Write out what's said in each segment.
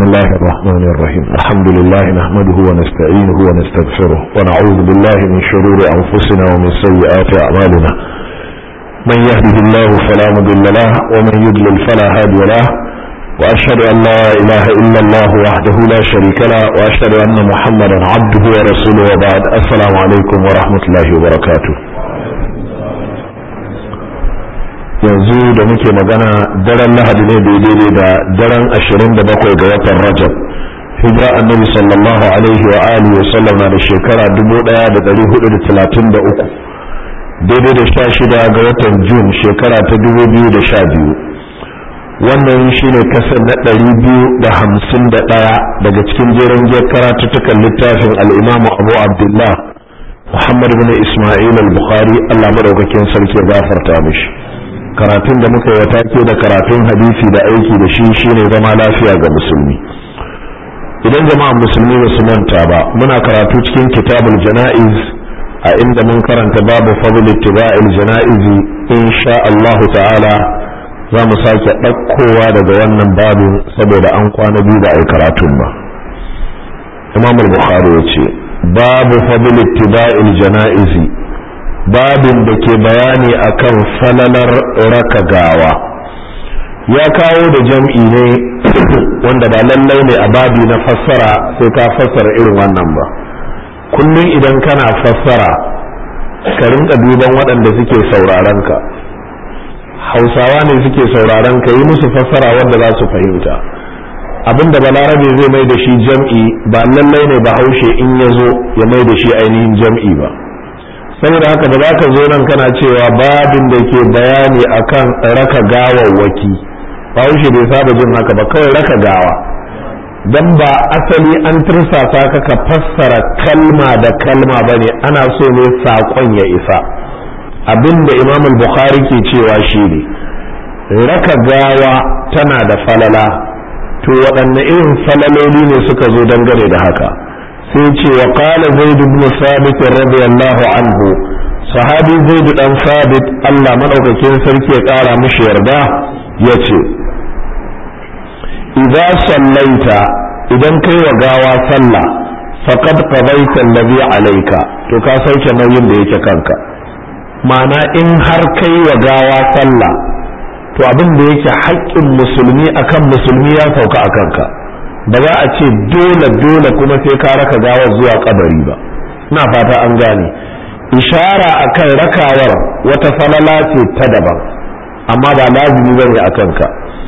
الله الرحمن الرحيم الحمد لله نحمده ونستعينه ونستغفره ونعوذ بالله من شرور أنفسنا ومن سيئات أعمالنا من يهده الله فلا مضل له ومن يضلل فلا هادي له وأشهد أن لا إله إلا الله وحده لا شريك له وأشهد أن محمدا عبده ورسوله وبعد السلام عليكم ورحمة الله وبركاته yanzu da muke magana daren lahadi ne daidai da daren 27 ga watan rajab hijira annabi sallallahu alaihi wa alihi wa sallam na da shekara 1433 daidai da 16 ga watan jun shekara ta 2012 wannan shine kasar na 251 daga cikin jeren giyar karatuttukan littafin al'imamu abu abdullah muhammad bin ismail al-bukhari allah madaukakin sarki ya gafarta mishi karatun da muka yi take da karatun hadisi da aiki da shi shine zama lafiya ga musulmi idan jama'an musulmi ba su manta ba muna karatu cikin kitabul jana'iz a inda mun karanta babu fadl ittiba'il jana'izi insha Allah ta'ala za mu sake ɗaukowa daga wannan babin saboda an kwana biyu da ai karatun ba imam al-bukhari ya ce babu fadl ittiba'il jana'izi babin da ke bayani akan falalar raka gawa ya kawo da jam'i ne wanda ba lallai ne a babi na fassara sai ka fassara irin wannan ba kullum idan kana fassara ka rinka duban waɗanda suke sauraron ka hausawa ne suke sauraron ka yi musu fassara wanda za su fahimta abinda balarabe zai mai da shi jam'i ba lallai ne ba haushe in ya zo ya mai da shi ainihin jam'i ba saboda haka da zaka zo nan kana cewa babin da ke bayani akan raka gawawwaki bahaushe bai saba jin haka ba kawai raka gawa dan ba asali an tursasa ka ka fassara kalma da kalma bane ana so ne saƙon ya isa abinda imam bukhari ke cewa shine raka gawa tana da falala to waɗanne irin falaloli ne suka zo dangane da haka sai ce wa qala zaid ibn sabit radiyallahu anhu sahabi zaid dan sabit Allah madaukakin sarki ya kara mishi yarda yace idza sallaita idan kai wa gawa sallah faqad qadaita alladhi alayka to ka sauke nauyin da yake kanka ma'ana in har kai wa gawa sallah to abin da yake haƙƙin musulmi akan musulmi ya sauka a kanka ba za a ce dole dole kuma sai ka raka gawar zuwa kabari ba ina fata an gane ishara akan rakawar wata falala ce ta daban amma ba lazimi bane akan ka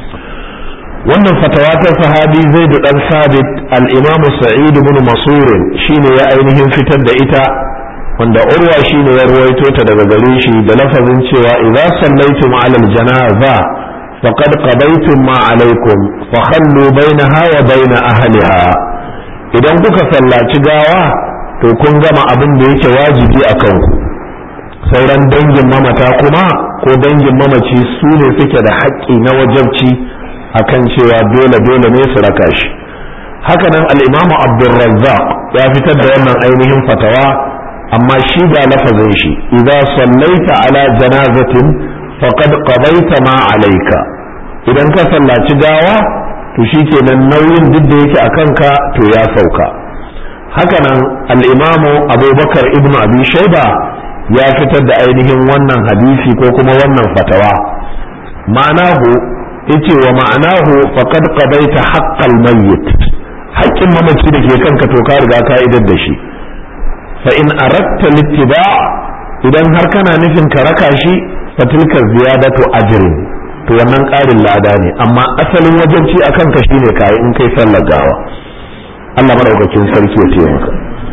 wannan fatawa ta sahabi zai da dan sabit al-imam sa'id ibn masur shine ya ainihin fitar da ita wanda urwa shine ya ruwaito ta daga gare shi da lafazin cewa idza sallaitum ala al-janaza فقد قضيتم ما عليكم فخلوا بينها وبين أهلها idan kuka sallaci gawa to kun gama abin da yake wajibi a kanku sauran dangin mamata kuma ko dangin mamaci su ne suke da haƙƙi na wajabci akan cewa dole dole ne su raka shi hakanan al'imamu abdulrazzaq ya fitar da wannan ainihin fatawa amma shi ga lafazin shi idza sallaita ala janazatin faqad qadaita ma alayka idan ka sallaci gawa to shikenan nauyin duk da yake akan ka to ya sauka hakanan al-imamu abubakar ibnu abi shayba ya fitar da ainihin wannan hadisi ko kuma wannan fatawa ma'anahu yace wa ma'anahu faqad qadaita haqqal mayyit haƙƙin mamaci da ke kanka to ka riga ka idar da shi fa in aradta littiba idan har kana nufin ka raka shi fatilka ziyadatu ajrin to wannan ƙarin lada ne amma asalin wajenci a kanka shine kayi in kai sallar gawa Allah madaukakin sarki ya taimaka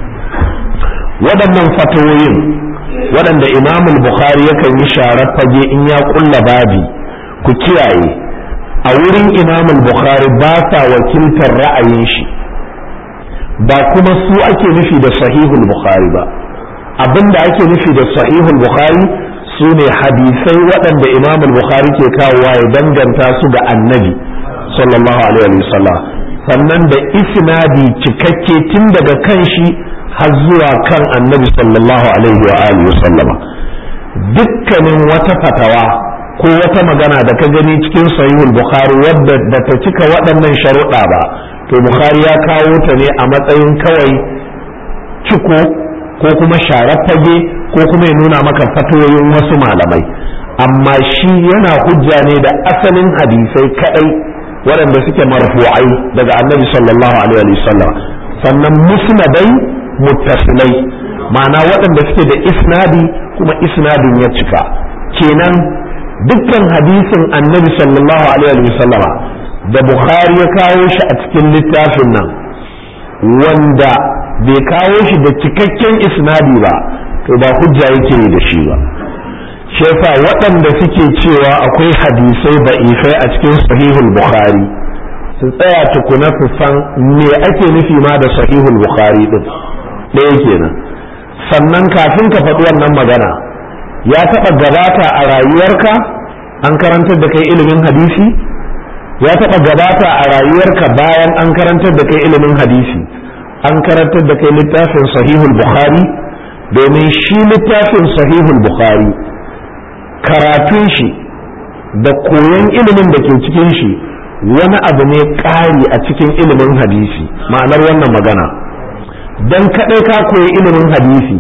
waɗannan fatawoyin waɗanda Imam Bukhari yakan yi sharar fage in ya kulla babi ku kiyaye a wurin Imam Bukhari ba sa wakiltar ra'ayin shi ba kuma su ake nufi da sahihul Bukhari ba abinda ake nufi da sahihul Bukhari su ne hadisai waɗanda imam bukhari ke kawowa ya danganta su ga annabi sallallahu alaihi wasallam sannan da isnadi cikakke tun daga kan shi har zuwa kan annabi sallallahu alaihi wa alihi wasallam dukkanin wata fatawa ko wata magana da ka gani cikin sahihul bukhari wadda da ta cika waɗannan sharuɗa ba to bukhari ya kawo ta ne a matsayin kawai ciko ko kuma sharar fage ko kuma ya nuna maka fatoyin wasu malamai amma shi yana hujja ne da asalin hadisai kadai waɗanda suke marfu'ai daga annabi sallallahu alaihi wasallam sannan musnadai muttasilai ma'ana waɗanda suke da isnadi kuma isnadin ya cika kenan dukkan hadisin annabi sallallahu alaihi wasallama da bukhari ya kawo shi a cikin littafin nan wanda bai kawo shi da cikakken isnadi ba to ba hujja yake da shi ba shi yasa waɗanda suke cewa akwai hadisai ba'ifai a cikin sahihul bukhari su tsaya tukuna su san me ake nufi ma da sahihul bukhari din ɗaya kenan sannan kafin ka faɗi wannan magana ya taɓa gabata a rayuwarka an karantar da kai ilimin hadisi ya taɓa gabata a rayuwarka bayan an karantar da kai ilimin hadisi an karantar da kai littafin sahihul bukhari domin shi littafin sahihul bukhari karatun shi da koyon ilimin da ke cikin shi wani abu ne ƙari a cikin ilimin hadisi ma'anar wannan magana don kaɗai ka koyi ilimin hadisi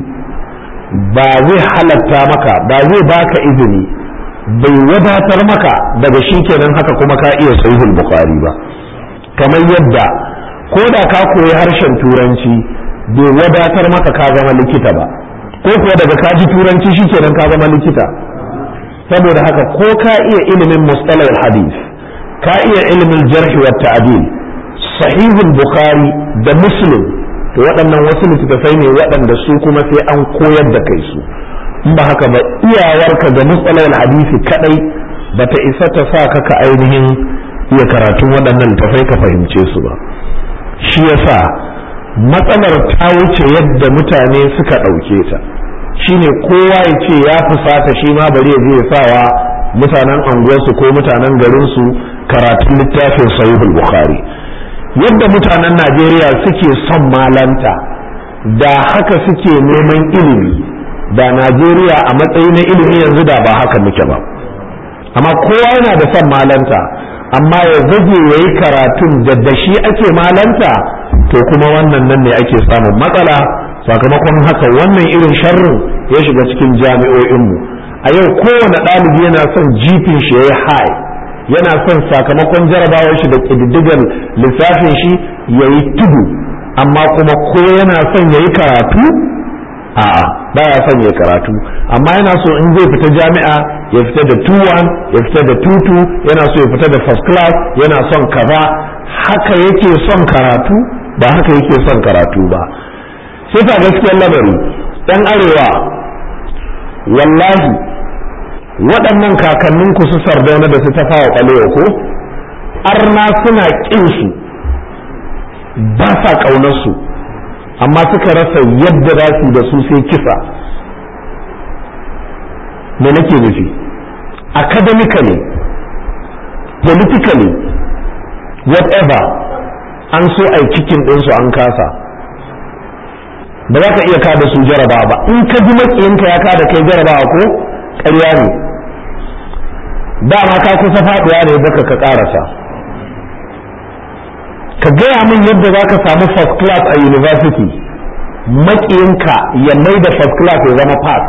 ba zai halatta maka ba zai baka izini bai wadatar maka daga shi kenan haka kuma ka iya sahihul bukhari ba kamar yadda ko da ka koyi harshen turanci bai wadatar maka ka zama likita ba ko kuwa daga ka ji turanci shi kenan ka zama likita saboda haka ko ka iya ilimin mustalahul hadith ka iya ilimin jarhi wa ta'dil sahihul bukhari da muslim to waɗannan wasu littattafai ne waɗanda su kuma sai an koyar da kai su in ba haka ba iyawarka ga mustalahul hadisi kadai bata isa ta sa ka ka ainihin iya karatun waɗannan littattafai ka fahimce su ba shi yasa matsalar ta wuce yadda mutane suka ɗauke ta shine kowa ya ce ya fusata shi ma bari ya je ya sawa mutanen anguwarsu ko mutanen garinsu karatun littafin sahihul bukhari yadda mutanen najeriya suke son malanta da haka suke neman ilimi da najeriya a matsayi na ilimi yanzu da ba haka muke ba amma kowa yana da son malanta amma ya zage ya yi karatun da da shi ake malanta to kuma wannan nan ne ake samun matsala sakamakon haka wannan irin sharrin ya shiga cikin jami'o'inmu a yau kowane ɗalibi yana son jifin shi ya yi high yana son sakamakon jarabawar shi da ƙididdigar lissafin shi ya yi tudu amma kuma ko yana son ya yi karatu a'a baya son ya karatu amma yana so in zai fita jami'a ya fita da 2-1 ya fita da 2-2 yana so ya fita da first class yana son kaza haka yake son karatu ba haka yake son karatu ba sai fa gaskiyar lamari ɗan arewa wallahi waɗannan kakanninku su sardauna da su tafawa ɓalewa ko arna suna ƙin su ba sa ƙaunarsu amma suka rasa yadda za su da su sai kisa me nake nufi academically politically whatever an so a cikin ɗinsu an kasa ba za ka iya kada su jarabawa ba in ka ji maƙiyinka ya kada kai jarabawa ko ƙarya ne dama ka kusa faɗuwa ne baka ka ƙarasa ka gaya min yadda za ka samu first class a university maƙiyinka ya mai da first class ya zama pass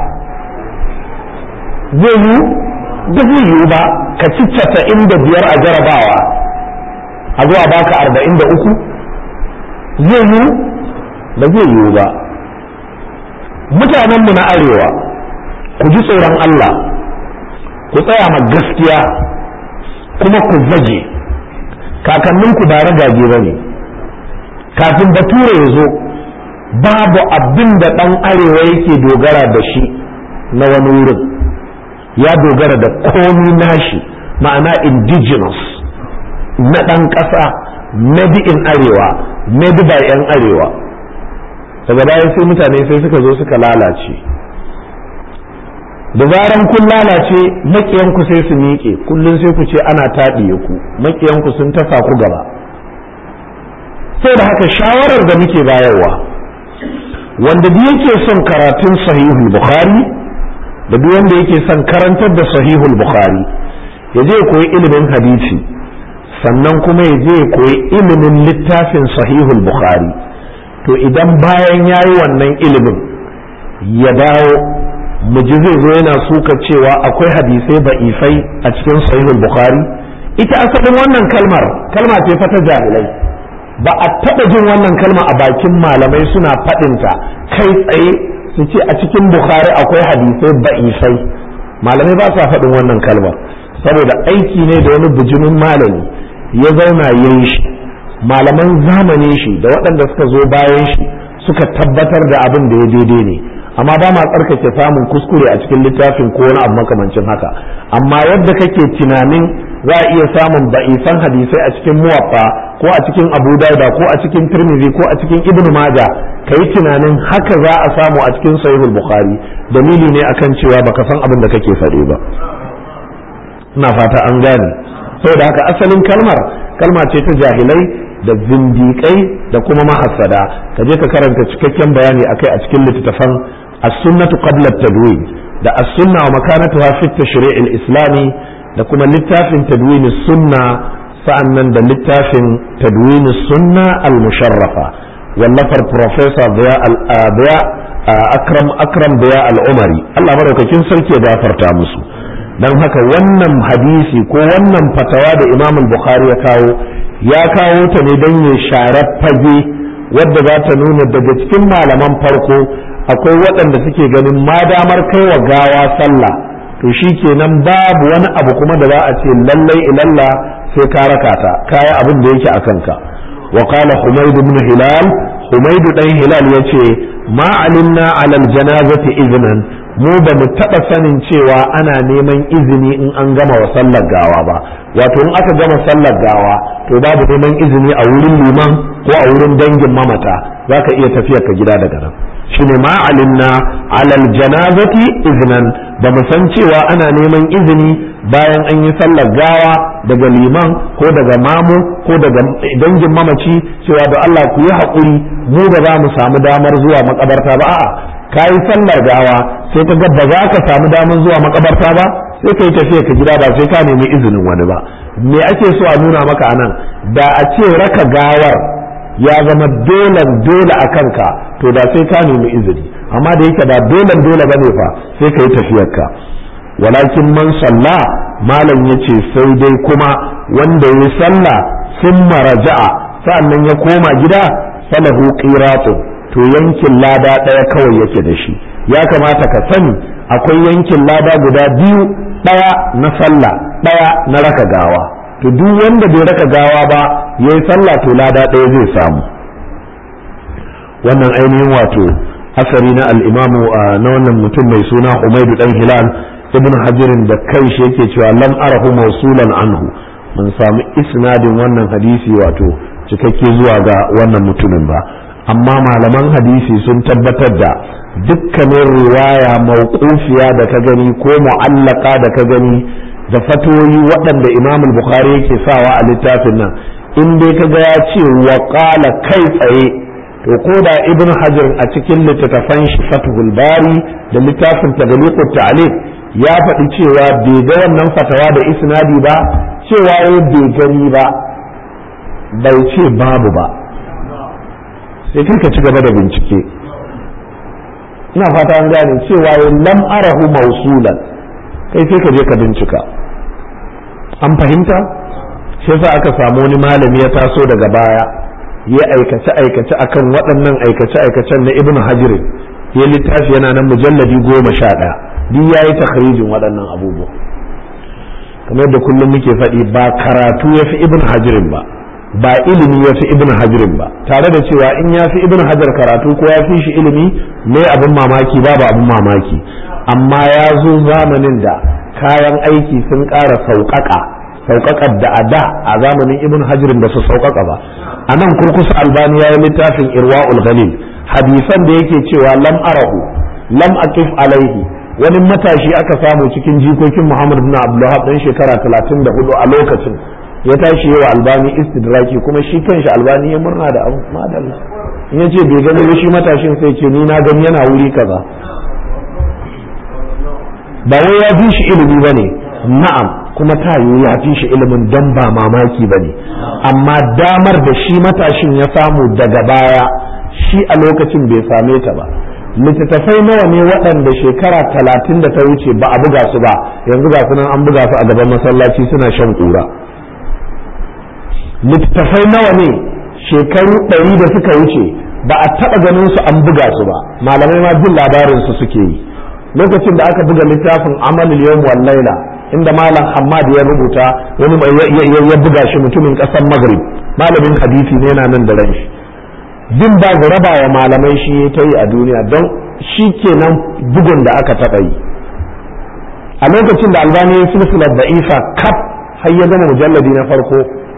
zai yi da zai yiwu ba ka ci casa'in da biyar a jarabawa a zuwa baka arba'in da uku zai yiwu ba zai yiwu ba mutanenmu na arewa ku ji tsoron Allah ku tsaya ma gaskiya kuma ku zage kakanninku ba ragage ba ne kafin bature ya zo babu abin da ɗan arewa yake dogara da shi na wani wurin ya dogara da komi nashi ma'ana indigenous na ɗan ƙasa made in arewa made by 'yan arewa daga bayan sai mutane sai suka zo suka lalace da zaran kun lalace makiyanku sai su miƙe kullum sai ku ce ana taɗiye ku makiyanku sun tafa ku gaba sai da haka shawarar da muke bayarwa wanda duk yake son karatun sahihul bukhari da duk wanda yake son karantar da sahihul bukhari ya je koyi ilimin hadisi sannan kuma ya je koyi ilimin littafin sahihul bukhari to idan bayan ya yi wannan ilimin ya dawo muji zai zo yana suka cewa akwai hadisai ba'ifai a cikin sahihul bukhari ita asalin wannan kalmar kalma ce fa ta jahilai ba a taɓa jin wannan kalma a bakin malamai suna faɗinta kai tsaye su ce a cikin bukhari akwai hadisai ba'ifai malamai ba sa faɗin wannan kalmar saboda aiki ne da wani bijimin malami ya zauna ya yi shi malaman zamanin shi da waɗanda suka zo bayan shi suka tabbatar da abin da ya daidai ne amma ba ma tsarkake samun kuskure a cikin littafin ko wani abu makamancin haka amma yadda kake tunanin za a iya samun ba'isan hadisai a cikin muwaffa ko a cikin abu dauda ko a cikin tirmidhi ko a cikin ibnu maja ka yi tunanin haka za a samu a cikin sahihul bukhari dalili ne akan cewa baka san abin da kake faɗe ba ina fata an gane saboda haka asalin kalmar kalma ce ta jahilai da zindiƙai da kuma mahassada ka je ka karanta cikakken bayani akai a cikin littattafan as-sunnatu qabla at-tadwin da as-sunna wa makanatuha fi at-tashri' al-islami da kuma littafin tadwin sunna sa'annan da littafin tadwin sunna al-musharrafa wallafar professor Biya Akram Akram Biya al-Umari Allah madaukakin sarki ya gafarta musu dan haka wannan hadisi ko wannan fatawa da Imam al-Bukhari ya kawo ya kawo ta ne don ya share fage wadda za ta nuna daga cikin malaman farko akwai waɗanda suke ganin ma damar kai wa gawa sallah to shi kenan babu wani abu kuma da za a ce lallai ilalla sai ka raka ta kaya abin da yake a kanka wa qala humayd ibn hilal humayd dan hilal yace ma alimna ala janazati iznan mu ba mu taɓa sanin cewa ana neman izini in an gama wa sallar gawa ba wato in aka gama sallar gawa to babu neman izini a wurin liman ko a wurin dangin mamata za ka iya tafiya ka gida daga nan shine ma alimna alal janazati iznan ba mu san cewa ana neman izini bayan an yi sallar gawa daga liman ko daga mamu ko daga dangin mamaci cewa da Allah ku yi haƙuri mu ba za mu samu damar zuwa makabarta ba a'a ka yi sallar gawa sai ka ga ba za ka samu damar zuwa makabarta ba sai ka yi tafiya ka gida ba sai ka nemi izinin wani ba me ake so a nuna maka anan da a ce raka gawar ya zama dolan dole a kanka to da sai ka nemi izini amma da yake da dolan dole bane fa sai ka yi tafiyarka walakin man salla malam yace sai dai kuma wanda ya sallah sun maraja'a sa'annan ya koma gida falahu qiratun to yankin lada ɗaya kawai yake da shi ya kamata ka sani akwai yankin lada guda biyu ɗaya na sallah ɗaya na raka gawa to duk wanda bai raka gawa ba yayi sallah to lada ɗaya zai samu wannan ainihin wato asari na al'imamu na wannan mutum mai suna Umaidu dan Hilal ibn Hajirin da kai shi yake cewa lam arahu mawsulan anhu mun samu isnadin wannan hadisi wato cikakke zuwa ga wannan mutumin ba amma malaman hadisi sun tabbatar da dukkanin riwaya mauqufiya da ka gani ko mu'allaka da ka gani da fatoyi waɗanda imam bukhari yake sawa a littafin nan in dai ka ga ya ce wa qala kai tsaye to ko da ibn hajar a cikin littattafan shi fathul bari da littafin tagliqut ta'liq ya faɗi cewa bai ga wannan fatawa da isnadi ba cewa ya bai gani ba bai ce babu ba sai kai ka ci gaba da bincike ina fata an gane cewa ya lam arahu mausulan kai sai ka je ka bincika an fahimta shi yasa aka samu wani malami ya taso daga baya ya aikace aikace akan waɗannan aikace aikacen na ibnu hajar ya littafi yana nan mujalladi goma sha ɗaya duk ya yi takharijin waɗannan abubuwa kamar da kullum muke faɗi ba karatu ya fi ibnu hajarin ba ba ilimi ya fi ibn hajirin ba tare da cewa in ya fi ibn hajar karatu ko ya fi shi ilimi ne abin mamaki babu abin mamaki amma ya zo zamanin da kayan aiki sun ƙara sauƙaƙa sauƙaƙar da a da a zamanin ibn hajirin ba su sauƙaƙa ba a nan kurkusa albani ya yi littafin irwa'ul ghalil hadisan da yake cewa lam arahu lam aqif alaihi wani matashi aka samu cikin jikokin muhammad bin abdullah dan shekara 34 a lokacin ya tashi yawa albani istidraki kuma shi kanshi albani ya murna da abu madalla in ya ce bai gani ba shi matashin sai ce ni na gani yana wuri kaza ba wai ya fi shi ilimi ba ne na'am kuma ta yiwu ya fi shi ilimin don ba mamaki ba ne amma damar da shi matashin ya samu daga baya shi a lokacin bai same ta ba littattafai nawa ne waɗanda shekara talatin da ta wuce ba a buga su ba yanzu ga su nan an buga su a gaban masallaci suna shan ƙura littattafai nawa ne shekaru ɗari da suka wuce ba a taɓa ganin su an buga su ba malamai ma jin labarin su suke yi lokacin da aka buga littafin amalul yawm wal laila inda malam Hammad ya rubuta wani ya buga shi mutumin ƙasar Maghrib malamin hadisi ne yana nan da ran shi bin ba raba wa malamai shi ta yi a duniya don shi kenan bugun da aka taɓa yi a lokacin da albani ya silsilar da isa kaf har ya gama mujalladi na farko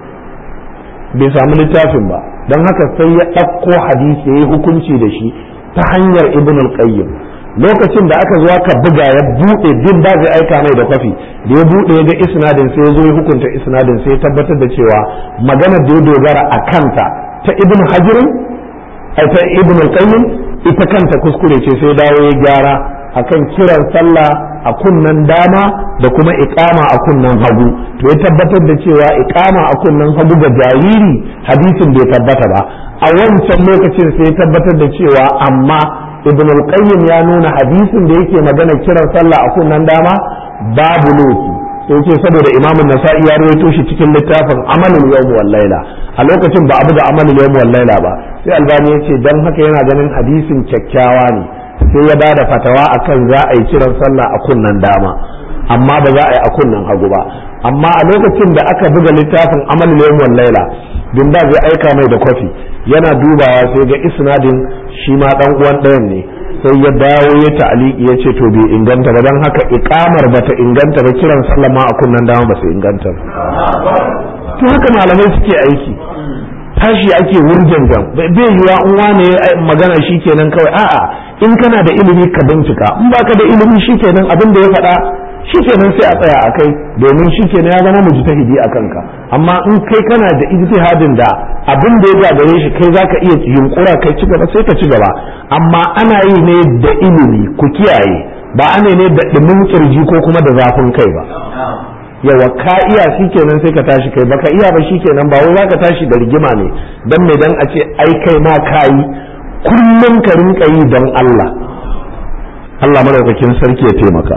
bai samu littafin ba don haka sai ya ɗauko hadisi ya yi hukunci da shi ta hanyar ibn al-qayyim lokacin da aka zo aka buga ya buɗe bin ba zai aika mai da kwafi da ya buɗe ya ga isnadin sai ya zo ya hukunta isnadin sai ya tabbatar da cewa maganar da ya dogara a kanta ta ibn hajirin ta ibn al-qayyim ita kanta kuskure ce sai dawo ya gyara akan kiran sallah a kunnan dama da kuma iqama a kunnan hagu to ya tabbatar da cewa iqama a kunnan hagu ga jariri hadisin bai tabbata ba a wancan lokacin sai ya tabbatar da cewa amma ibn al-qayyim ya nuna hadisin da yake magana kiran sallah a kunnan dama babu lokaci sai ce saboda imam nasa'i ya rawaito shi cikin littafin amalul yawm wal laila a lokacin ba abu da amalul yawm wal laila ba sai albani ya ce dan haka yana ganin hadisin kyakkyawa ne sai ya bada fatawa akan za a yi kiran sallah a kunnan dama amma ba za a yi a kunnan hagu ba amma a lokacin da aka buga littafin amalul yawm wal laila bin ba zai aika mai da kwafi yana dubawa sai ga isnadin shi ma dan uwan ɗayan ne sai ya dawo ya ta'aliki ya ce to bai inganta ba don haka ikamar bata inganta ba kiran sallama a kunnan dama ba su inganta ba to haka malamai suke aiki tashi ake wurjan jan bai yiwa in wane magana shikenan kawai a'a in kana da ilimi ka bincika in baka da ilimi shikenan abin da ya faɗa shikenan sai a tsaya a kai domin shikenan ya zama mujtahidi a kanka amma in kai kana da ijtihadin da abin da ya gagare shi kai zaka iya yunkura kai ci gaba sai ka ci gaba amma ana yi ne da ilimi ku kiyaye ba ana ne da dumin kirji ko kuma da zafin kai ba yawa ka iya shikenan sai ka tashi kai baka iya ba shikenan ba wai zaka tashi da rigima ne dan me dan a ce ai kai ma kayi kullum ka rinka yi don Allah Allah madaukakin sarki ya taimaka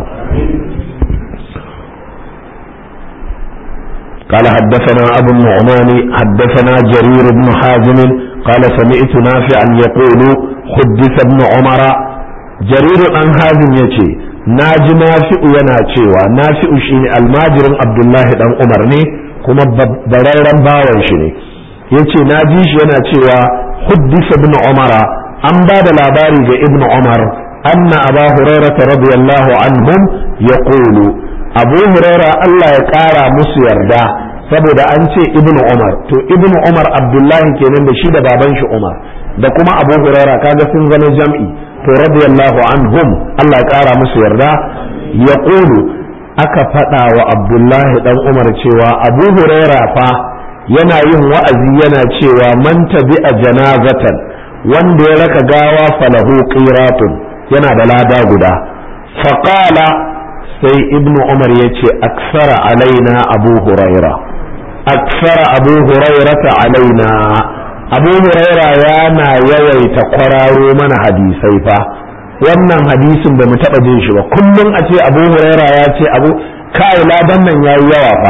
قال حدثنا أبو النعمان حدثنا جرير بن حازم قال سمعت نافعا يقول حدث ابن عمر جرير عن حازم يتي ناجي نافع ينا cewa nafi'u shine almajirin Abdullahi dan Umar ne kuma bararren bawan shi ne yace naji shi yana cewa huddisa ibn Umar an ba da labari ga ibn Umar anna Aba Hurairah radiyallahu anhum yaqulu abu huraira Allah ya ƙara musu yarda saboda an ce ibnu umar to ibnu umar abdullahi kenan da shi da baban shi umar da kuma abu huraira kaga sun zama jam'i to radiyallahu anhum Allah ya ƙara musu yarda ya aka faɗa wa abdullahi dan umar cewa abu huraira fa yana yin wa'azi yana cewa man tabi'a janazatan wanda ya raka gawa falahu qiratun yana da lada guda faqala sai ibnu umar ya ce aksara alaina abu huraira aksara abu huraira ta alaina abu huraira yana yawaita kwararo mana hadisai fa wannan hadisin ba mu taɓa jin shi ba kullum a ce abu huraira ya ce abu kai ladan nan yayi yawa fa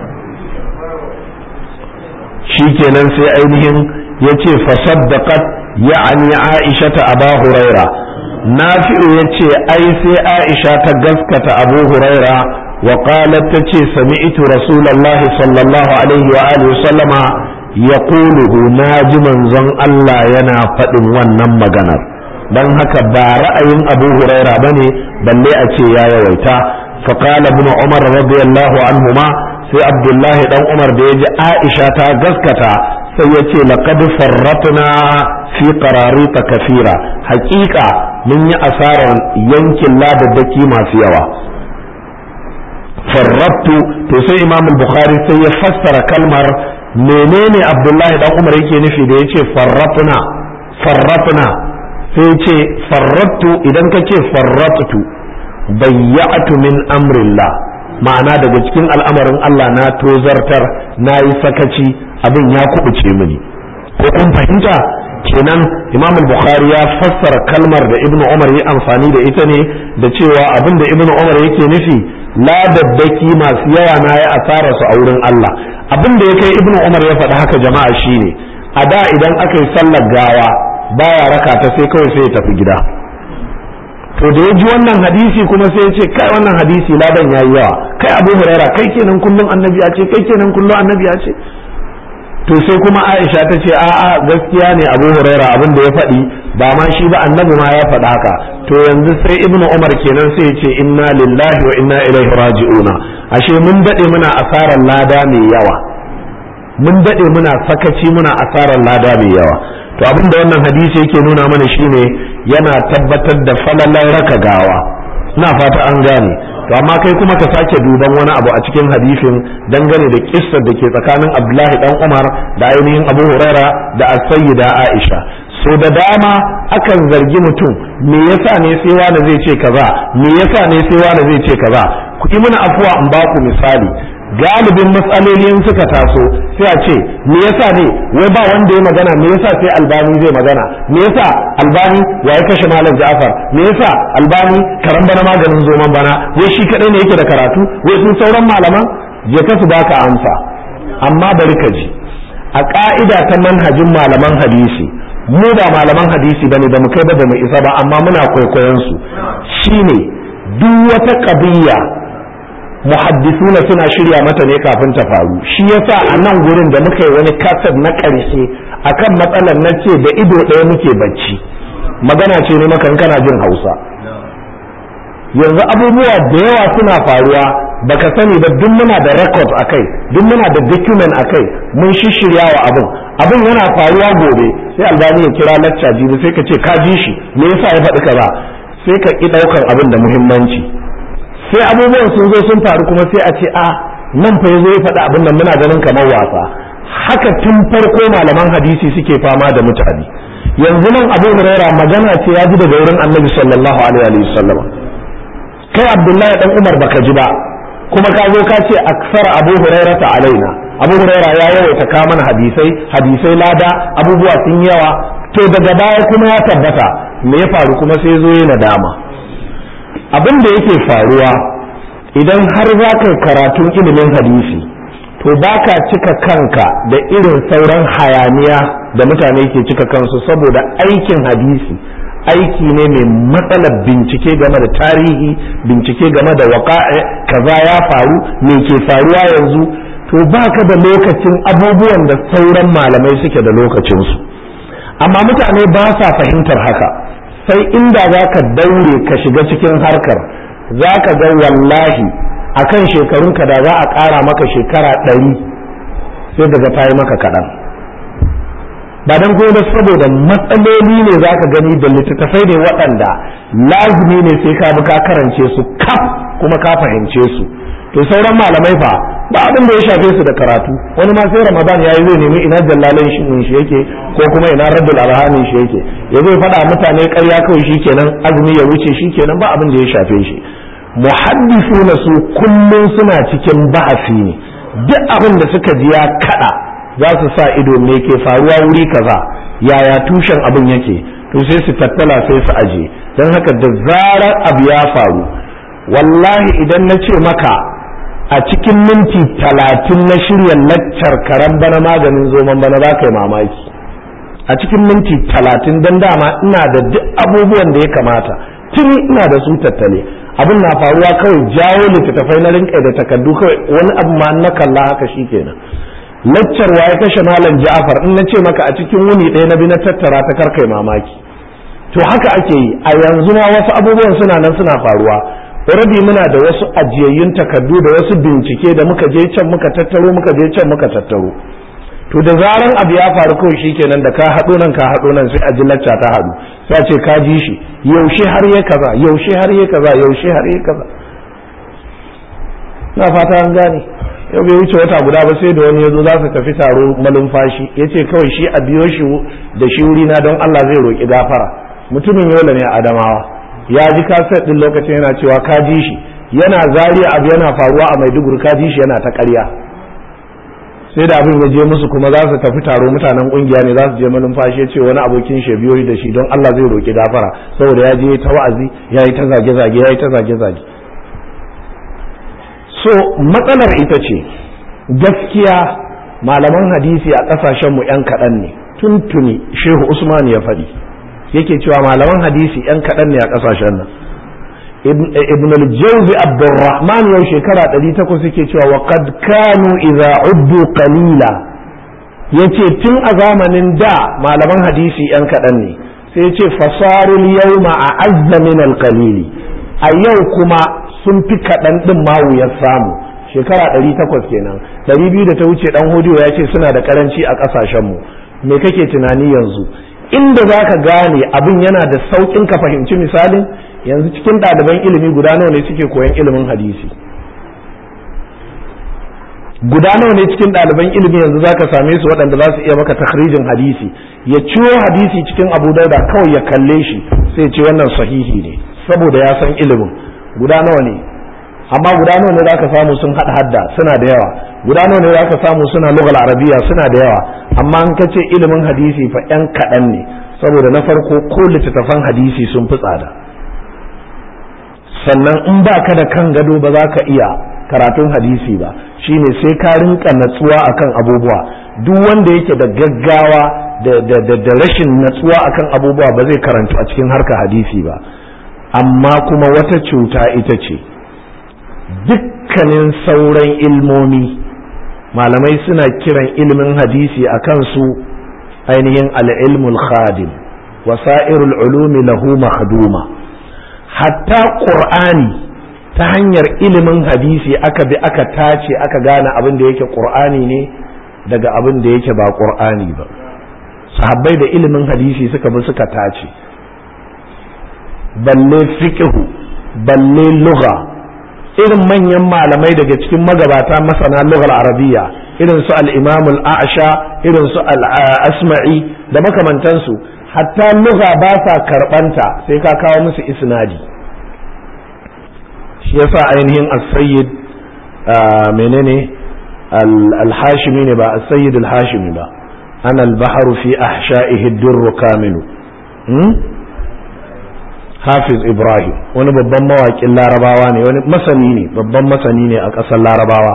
shikenan sai ainihin ya ce fasaddaqat ya'ani aisha ta aba huraira nafi'u ya ce ai sai aisha ta gaskata abu huraira wa qalat ta ce sami'tu rasulullah sallallahu alaihi wa alihi sallama yaquluhu naji manzon Allah yana faɗin wannan maganar dan haka ba ra'ayin abu huraira bane balle a ce ya yawaita fa qala ibn umar radiyallahu anhuma sai abdullahi dan umar da yaji aisha ta gaskata sai ya ce laqad farratna fi qararita kafira haƙiƙa mun yi asarar yankin ladaddaki masu yawa farrattu to sai imam bukhari sai ya fassara kalmar menene abdullahi dan umar yake nufi da yace farratna farratna sai ce farrattu idan ka ce farrattu bayya'tu min amrillah ma'ana daga cikin al'amarin Allah na tozartar na yi sakaci abin ya kubuce mini ko kun fahimta kenan imam bukhari ya fassara kalmar da ibnu umar ya amfani da ita ne da cewa abin da ibnu umar yake nufi ladaddaki masu yawa na ya asara su a wurin Allah abin da ya kai ibnu umar ya faɗi haka jama'a shine a da idan aka yi sallar gawa baya raka ta sai kawai sai ya tafi gida to da ya ji wannan hadisi kuma sai ya ce kai wannan hadisi ladan yayi yawa kai abu huraira kai kenan kullum annabi ya ce kai kenan kullum annabi ya ce to sai kuma aisha ta ce a'a gaskiya ne abu huraira abin da ya faɗi ba ma shi ba annabi ma ya faɗa haka to yanzu sai ibnu umar kenan sai ya ce inna lillahi wa inna ilaihi raji'una ashe mun dade muna asarar lada mai yawa mun dade muna sakaci muna asarar lada mai yawa to abin da wannan hadisi yake nuna mana shine yana tabbatar da falalar raka gawa ina fata an gane to amma kai kuma ka sake duban wani abu a cikin hadisin dangane da kissar da ke tsakanin Abdullahi dan Umar da ainihin Abu Huraira da As-Sayyida Aisha so da dama akan zargi mutum me yasa ne sai wani zai ce kaza me yasa ne sai wani zai ce kaza ku yi mana afuwa in ba ku misali galibin matsalolin suka taso sai a ce me yasa ne wai ba wanda ya magana me yasa sai albani zai magana me yasa albani ya yi kashe malam ja'far me yasa albani karan bana maganin zoman bana wai shi kadai ne yake da karatu wai sun sauran malaman je ka su baka amsa amma bari ka ji a ka'ida ta manhajin malaman hadisi mu ba malaman hadisi bane da mu kai ba da mu isa ba amma muna kwaikwayon su shine duk wata qadiyya muhaddisuna suna shirya mata ne kafin ta faru shi yasa a nan gurin da muka yi wani kasar na ƙarshe akan matsalar na ce da ido ɗaya muke bacci magana ce ne maka kana jin hausa yanzu abubuwa da yawa suna faruwa baka sani ba duk muna da record a kai duk muna da document a kai mun shishirya wa abin abin yana faruwa gobe sai albani ya kira lacca jibi sai ka ce ka ji shi me yasa ya faɗi kaza sai ka ƙi ɗaukar abin da muhimmanci sai abubuwan sun zo sun faru kuma sai a ce a nan fa yazo ya faɗi abin nan muna ganin kamar wasa haka tun farko malaman hadisi suke fama da mutane yanzu nan abu huraira magana ce ya ji daga wurin annabi sallallahu alaihi wa sallam kai abdullahi dan umar baka ji ba kuma ka zo ka ce aksara abu huraira ta alaina abu huraira ya yawaita ka mana hadisai hadisai lada abubuwa sun yawa to daga baya kuma ya tabbata me ya faru kuma sai zo yana nadama abin da yake faruwa idan har za ka karatun ilimin hadisi to ba ka cika kanka da irin sauran hayaniya da mutane ke cika kansu saboda aikin hadisi aiki ne mai matsalar bincike game da tarihi bincike game da waƙa'a kaza ya faru me ke faruwa yanzu to ba ka da lokacin abubuwan da sauran malamai suke da lokacinsu amma mutane ba sa fahimtar haka sai inda za ka daure ka shiga cikin harkar za ka ga wallahi a kan shekarunka da za a ƙara maka shekara ɗari sai daga ta yi maka kaɗan ba don kuma saboda matsaloli ne za ka gani da littattafai ne waɗanda lazumi ne sai ka bi ka karance su kaf kuma ka fahimce su to sauran malamai fa ba abin da ya shafe su da karatu wani ma sai ramadan yayi zai nemi ina jallalin shi shi yake ko kuma ina raddul arhamin shi yake ya zai faɗa mutane ƙarya kawai shikenan azumi ya wuce shikenan ba abin da ya shafe shi muhaddisuna su kullum suna cikin ba'asi ne duk abin da suka ji ya kada za su sa ido me ke faruwa wuri kaza yaya tushen abin yake to sai su tattala sai su aje don haka da zarar abu ya faru wallahi idan na ce maka a cikin minti talatin na shirya laccar karan bana maganin zoman bana za ka yi mamaki a cikin minti talatin don dama ina da duk abubuwan da ya kamata tuni ina da su tattale abin na faruwa kawai jawo littattafai na rinƙai da takardu kawai wani abu ma na kalla haka shi kenan laccar ya kashe malam ja'afar in na ce maka a cikin wuni ɗaya na bi na tattara ta karkai mamaki to haka ake yi a yanzu ma wasu abubuwan suna nan suna faruwa already muna da wasu ajiyayyun takardu da wasu bincike da muka je can muka tattaro muka je can muka tattaro to da zaran abu ya faru kawai shikenan da ka haɗo nan ka haɗo nan sai a ji lacca ta haɗu sai a ce ka ji shi yaushe har ya kaza yaushe har ya kaza yaushe har ya kaza na fata an gane yau bai wuce wata guda ba sai da wani ya zo za su tafi taro malumfashi ya ce kawai shi a biyo shi da shi wuri na don Allah zai roƙi gafara mutumin yola ne a adamawa ya ji kaset din lokacin yana cewa ka ji shi yana zariya abu yana faruwa a maiduguri ka ji shi yana ta ƙarya sai da abin ya je musu kuma za su tafi taro mutanen kungiya ne za su je manumfashi ya ce wani abokin shi biyo da shi don Allah zai roki gafara saboda ya je ta wa'azi ya yi ta zage-zage ya yi ta zage-zage so matsalar ita ce gaskiya malaman hadisi a ƙasashenmu 'yan kaɗan ne tuntuni shehu usman ya faɗi yake cewa malaman hadisi 'yan kaɗan ne a ƙasashen nan ibn al-jawzi abdurrahman yau shekara 800 yake cewa wa qad kanu idza uddu qalila yace tun a zamanin da malaman hadisi 'yan kaɗan ne sai yace fasarul yawma a'azza min al-qalili a yau kuma sun fi kaɗan ɗin ma wuyar samu shekara ɗari takwas kenan ɗari biyu da ta wuce ɗan hodiyo ya ce suna da karanci a ƙasashenmu me kake tunani yanzu inda za ka gane abin yana da sauƙin ka fahimci misalin yanzu cikin ɗaliban ilimi guda nawa ne suke koyan ilimin hadisi guda nawa ne cikin ɗaliban ilimi yanzu za ka same su waɗanda za su iya maka takhrijin hadisi ya ciwo hadisi cikin abu dauda kawai ya kalle shi sai ce wannan sahihi ne saboda ya san ilimin guda nawa ne amma guda nawa ne zaka samu sun hada hadda suna da yawa guda nawa ne zaka samu suna lugal arabiya suna da yawa amma an kace ilimin hadisi fa yan kaɗan ne saboda na farko ko littattafan hadisi sun fi tsada sannan in ba ka da kan gado ba za ka iya karatun hadisi ba shine sai ka rinka natsuwa akan abubuwa duk wanda yake da gaggawa da rashin natsuwa akan abubuwa ba zai karantu a cikin harka hadisi ba amma kuma wata cuta ita ce dukkanin sauran ilmomi malamai suna kiran ilimin hadisi a kansu ainihin al'ilmul khadim wasa'irul ulumi lahu mahduma hatta ƙur'ani ta hanyar ilimin hadisi aka bi aka tace aka gane abin da yake ƙur'ani ne daga abin da yake ba ƙur'ani ba sahabbai da ilimin hadisi suka bi suka tace balle fiqhu balle lugha irin manyan malamai daga cikin magabata masana lughar arabiya irin su al-imam al-a'sha irin su al-asma'i da makamantansu hatta lugha ba sa karbanta sai ka kawo musu isnadi shi yasa ainihin as-sayyid menene al-hashimi ne ba as-sayyid al-hashimi ba ana al-bahru fi ahsha'ihi ad-durr kamilu hafiz ibrahim wani babban mawaƙin larabawa ne wani masani ne babban masani ne a ƙasar larabawa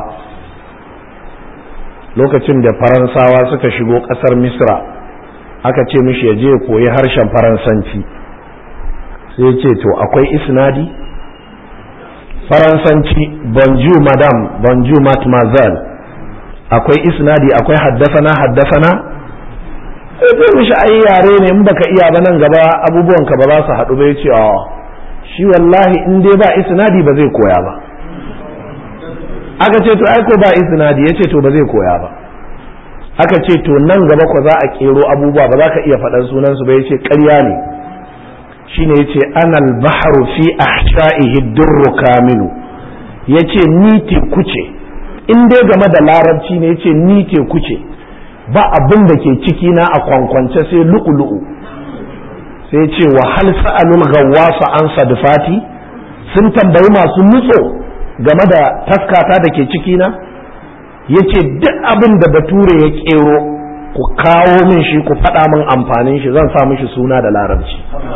lokacin da faransawa suka shigo ƙasar misra aka ce mishi ya je ya koyi harshen faransanci sai ya ce to akwai isnadi faransanci bonjour madam bonjour mademoiselle akwai isnadi akwai haddasana haddasana sai mishi ai yare ne in baka iya ba nan gaba abubuwan ka ba za su haɗu ba yace a shi wallahi in dai ba isnadi ba zai koya ba aka ce to ai ko ba isnadi yace to ba zai koya ba aka ce to nan gaba ko za a kero abubuwa ba za ka iya faɗan sunan su ba yace ƙarya ne shine yace anal bahru fi ahsa'ihi durru kamilu yace ni teku ce in dai game da larabci ne yace ni teku ce ba abin da ke ciki na a kwankwance sai lu'ulu'u sai ce wa hal sa'alul ghawwasa an sadfati sun tambayi masu nutso game da taskata da ke ciki na yace duk abin da bature ya kero ku kawo min shi ku faɗa min amfanin shi zan sa mishi suna da larabci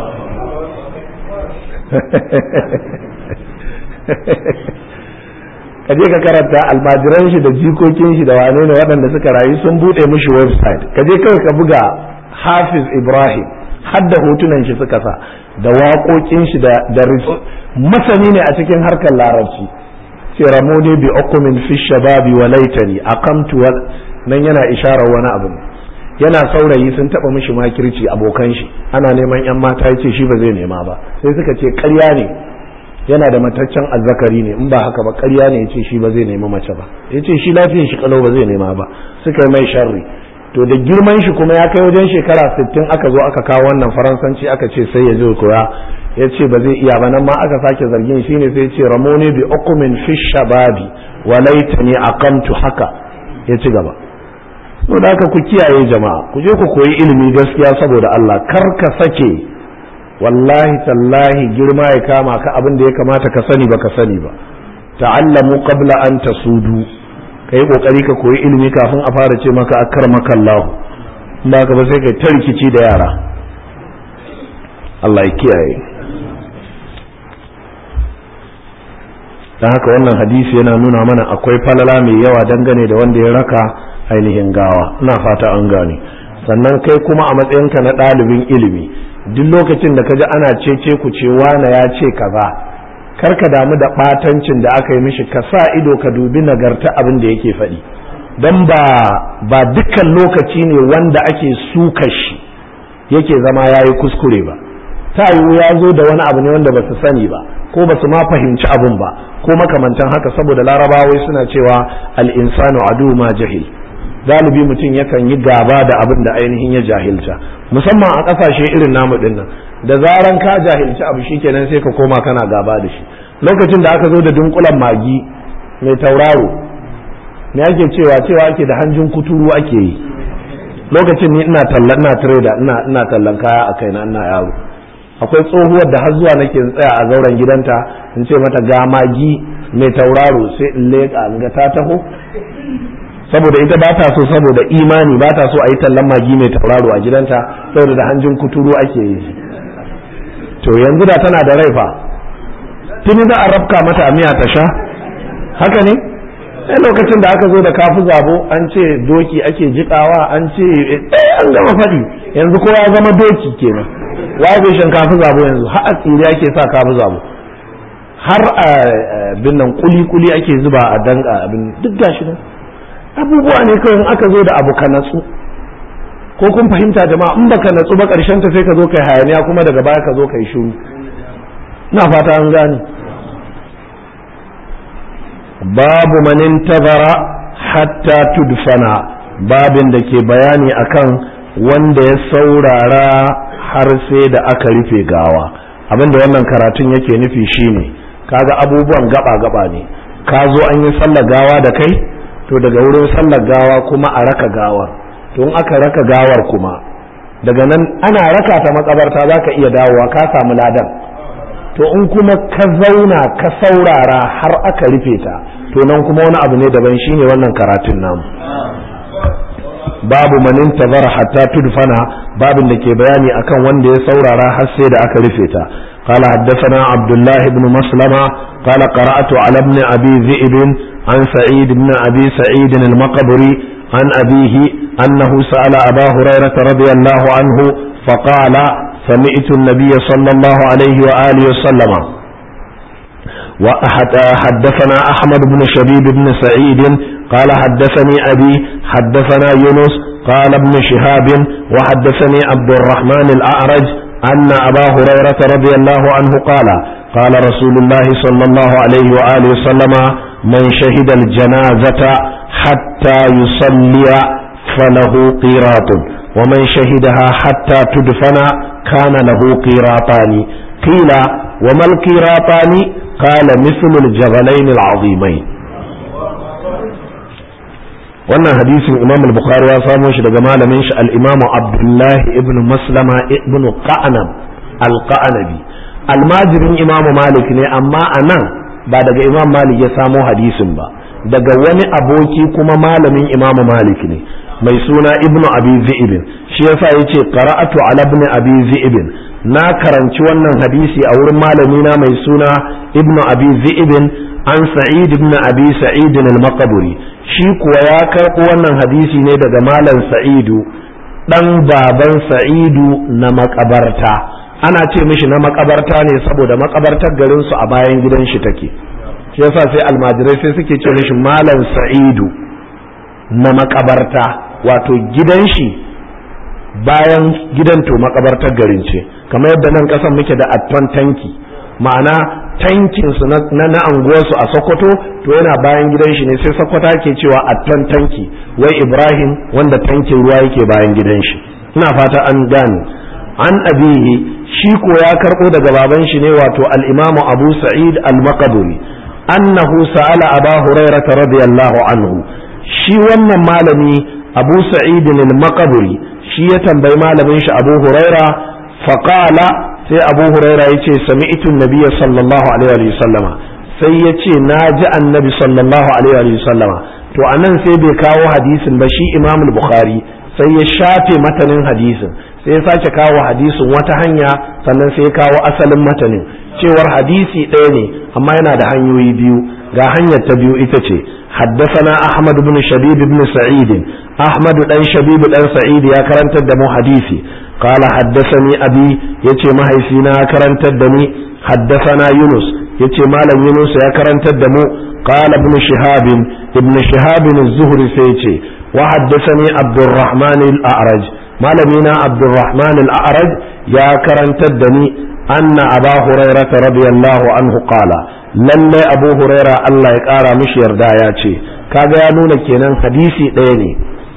ka je ka karanta almajiran shi da jikokin shi da wane ne waɗanda suka rayu sun buɗe mishi website ka je kawai ka buga hafiz ibrahim har da hotunan shi suka sa da waƙoƙin shi da da masani ne a cikin harkar larabci ce ramoni bi okumin fi shababi wa laitani aqamtu wal nan yana isharar wani abu yana saurayi sun taba mishi makirci abokan shi ana neman yan mata yace shi ba zai nema ba sai suka ce ƙarya ne yana da mataccen azzakari ne in ba haka ba ƙarya ne yace shi ba zai nema mace ba yace shi lafiyar shi kalau ba zai nema ba suka yi mai sharri to da girman shi kuma ya kai wajen shekara 60 aka zo aka kawo wannan faransanci aka ce sai ya je koya ya ce ba zai iya ba nan ma aka sake zargin shi ne sai ce ramoni bi ukumin fi shababi wa laitani aqamtu haka ya ci gaba to da haka ku kiyaye jama'a ku je ku koyi ilimi gaskiya saboda Allah kar ka sake wallahi tallahi girma ya kama ka abin da ya kamata ka sani ba ka sani ba ta'allamu qabla an tasudu kai kokari ka koyi ilimi kafin a fara ce maka akramaka Allah ba ka ba sai kai ta rikici da yara Allah ya kiyaye dan haka wannan hadisi yana nuna mana akwai falala mai yawa dangane da wanda ya raka ainihin gawa ina fata an gane sannan kai kuma a matsayinka na ɗalibin ilimi duk lokacin da ka ji ana cece ku ce wane ya ce kaza kar ka damu da ɓatancin da aka yi mishi ka sa ido ka dubi nagarta abin da yake faɗi don ba ba dukkan lokaci ne wanda ake suka shi yake zama ya yi kuskure ba ta yiwu ya zo da wani abu ne wanda ba su sani ba ko ba su ma fahimci abin ba ko makamantan haka saboda larabawai suna cewa al-insanu adu ma jahil galibi mutum yakan yi gaba da abin da ainihin ya jahilta musamman a ƙasashe irin namu din nan da zaran ka jahilci abu shikenan sai ka koma kana gaba da shi lokacin da aka zo da dunkulan magi mai tauraro me ake cewa cewa ake da hanjin kuturu ake yi lokacin ni ina tallan ina trader ina ina tallan kaya a kaina ina yaro akwai tsohuwar da har zuwa nake tsaya a zauren gidanta in ce mata ga magi mai tauraro sai in leƙa in ga ta taho saboda ita ba ta so saboda imani ba ta so a yi tallan magi mai tauraro a gidanta saboda da hanjin kuturu ake yi to yanzu da tana da rai fa tuni za a rafka mata a miya ta sha haka ne sai lokacin da aka zo da kafu zabo an ce doki ake jikawa an ce eh an gama faɗi yanzu kowa ya zama doki kenan waye bai shan kafu zabo yanzu har a tsiri ake sa kafu zabo har a bin nan kuli kuli ake zuba a danga abin duk gashi nan abubuwa ne kawai in aka zo da abu ka natsu ko kun fahimta jama'a in baka natsu ba karshen ta sai ka zo kai hayaniya kuma daga baya ka zo kai shiru ina fata an gane babu man intazara hatta tudfana babin da ke bayani akan wanda ya saurara har sai da aka rufe gawa abinda wannan karatun yake nufi shine kaga abubuwan gaba gaba ne ka zo an yi sallar gawa da kai to daga wurin sallar gawa kuma a raka gawar to in aka raka gawar kuma daga nan ana raka ta makabarta za ka iya dawowa ka samu ladan to in kuma ka zauna ka saurara har aka rufe ta to nan kuma wani abu ne daban shine wannan karatun namu babu manin tazara hatta tudfana babin da ke bayani akan wanda ya saurara har sai da aka rufe ta قال حدثنا عبد الله بن مسلمة قال قرأت على ابن أبي ذئب عن سعيد بن أبي سعيد المقبري عن أبيه أنه سأل أبا هريرة رضي الله عنه فقال سمعت النبي صلى الله عليه وآله وسلم وحدثنا أحمد بن شبيب بن سعيد قال حدثني أبي حدثنا يونس قال ابن شهاب وحدثني عبد الرحمن الأعرج أن أبا هريرة رضي الله عنه قال قال رسول الله صلى الله عليه وآله وسلم من شهد الجنازة حتى يصلي فله قيراط ومن شهدها حتى تدفن كان له قيراطان قيل وما القيراطان قال مثل الجبلين العظيمين wannan hadisin imam al-bukhari ya samo shi daga malamin shi al-imam abdullah ibn maslama ibn qa'nab al-qa'nabi almajirin imam malik ne amma anan ba daga imam malik ya samo hadisin ba daga wani aboki kuma malamin imam malik ne mai suna ibn abi zi'ibin shi yasa yace qara'atu ala ibn abi zi'ibin na karanci wannan hadisi a wurin malamina mai suna ibn abi zi'ibin an sa'id ibn abi sa'id al-maqburi shi kuwa ya karɓo wannan hadisi ne daga malam sa'idu ɗan baban sa'idu na makabarta ana ce mishi na makabarta ne saboda makabartar garinsu a bayan gidan shi take shi yasa sai almajirai sai suke ce mishi malam sa'idu na makabarta wato gidan shi bayan gidan to makabartar garin ce kamar yadda nan ƙasan muke da atton tanki ma'ana tankinsu na na anguwarsu a sokoto to yana bayan gidan shi ne sai sokoto ke cewa atton tanki wai ibrahim wanda tankin ruwa yake bayan gidan shi ina fata an gane an abihi shi ko ya karbo daga baban shi ne wato al-imamu abu sa'id al-maqduri annahu sa'ala aba hurairah radiyallahu anhu shi wannan malami abu sa'id al-maqduri shi ya tambayi malamin shi abu huraira faqala sai abu huraira ya ce sami'tu nabiyya sallallahu alaihi wa sallama sai ya ce na ji annabi sallallahu alaihi wa sallama to anan sai bai kawo hadisin ba shi imam bukhari sai ya shafe matanin hadisin sai ya sake kawo hadisin wata hanya sannan sai ya kawo asalin matanin cewar hadisi ɗaya ne amma yana da hanyoyi biyu ga hanyar ta biyu ita ce حدثنا أحمد بن شبيب بن سعيد أحمد بن شبيب بن سعيد يا كرنت الدم حديثي قال حدثني أبي يتي ما هيسينا كرنت الدم حدثنا يونس يتي مالا يونس يا كرنت الدم قال ابن شهاب ابن شهاب الزهري سيتي وحدثني عبد الرحمن الأعرج مالمينا عبد الرحمن الأعرج يا كرنت الدم أن أبا هريرة رضي الله عنه قال lalle abu huraira Allah ya ƙara mishi yarda ya ce kaga ya nuna kenan hadisi ɗaya ne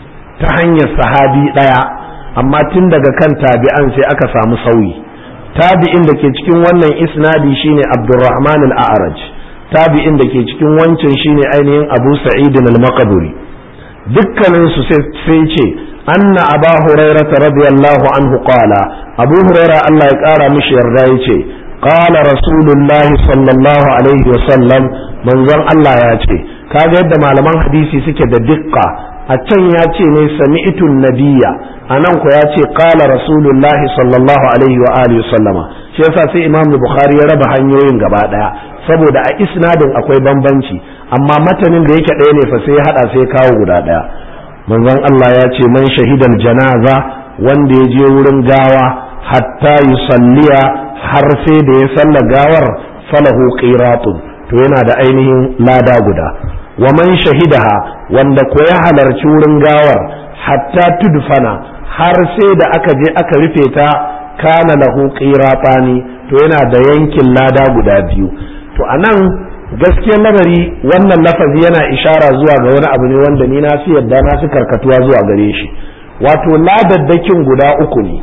ta hanyar sahabi ɗaya amma tun daga kan tabi'an sai aka samu sauyi tabi'in da ke cikin wannan isnadi shine abdurrahman al-a'raj tabi'in da ke cikin wancan shine ainihin abu sa'id al-maqburi dukkanin su sai ce anna aba hurairah radiyallahu anhu qala abu huraira Allah ya ƙara mishi yarda ya ce قال رسول الله صلى الله عليه وسلم manzon Allah ya ce kaga yadda malaman hadisi suke da dikka a can ya ce ne sami'tu nabiyya anan ko ya ce qala rasulullahi sallallahu alaihi wa alihi sallama shi yasa sai imam bukhari ya raba hanyoyin gaba daya saboda a isnadin akwai bambanci amma matanin da yake ɗaya ne fa sai ya hada sai kawo guda daya manzon Allah ya ce man shahidal janaza wanda ya je wurin gawa hatta yusalliya har sai da ya salla gawar falahu qiratun to yana da ainihin lada guda wa man shahidaha wanda ko ya halarci wurin gawar hatta tudfana har sai da aka je aka rufe ta kana lahu qiratani to yana da yankin lada guda biyu to anan gaskiyar lamari wannan lafazi yana ishara zuwa ga wani abu ne wanda ni na fi yadda na fi karkatuwa zuwa gare shi wato ladaddakin guda uku ne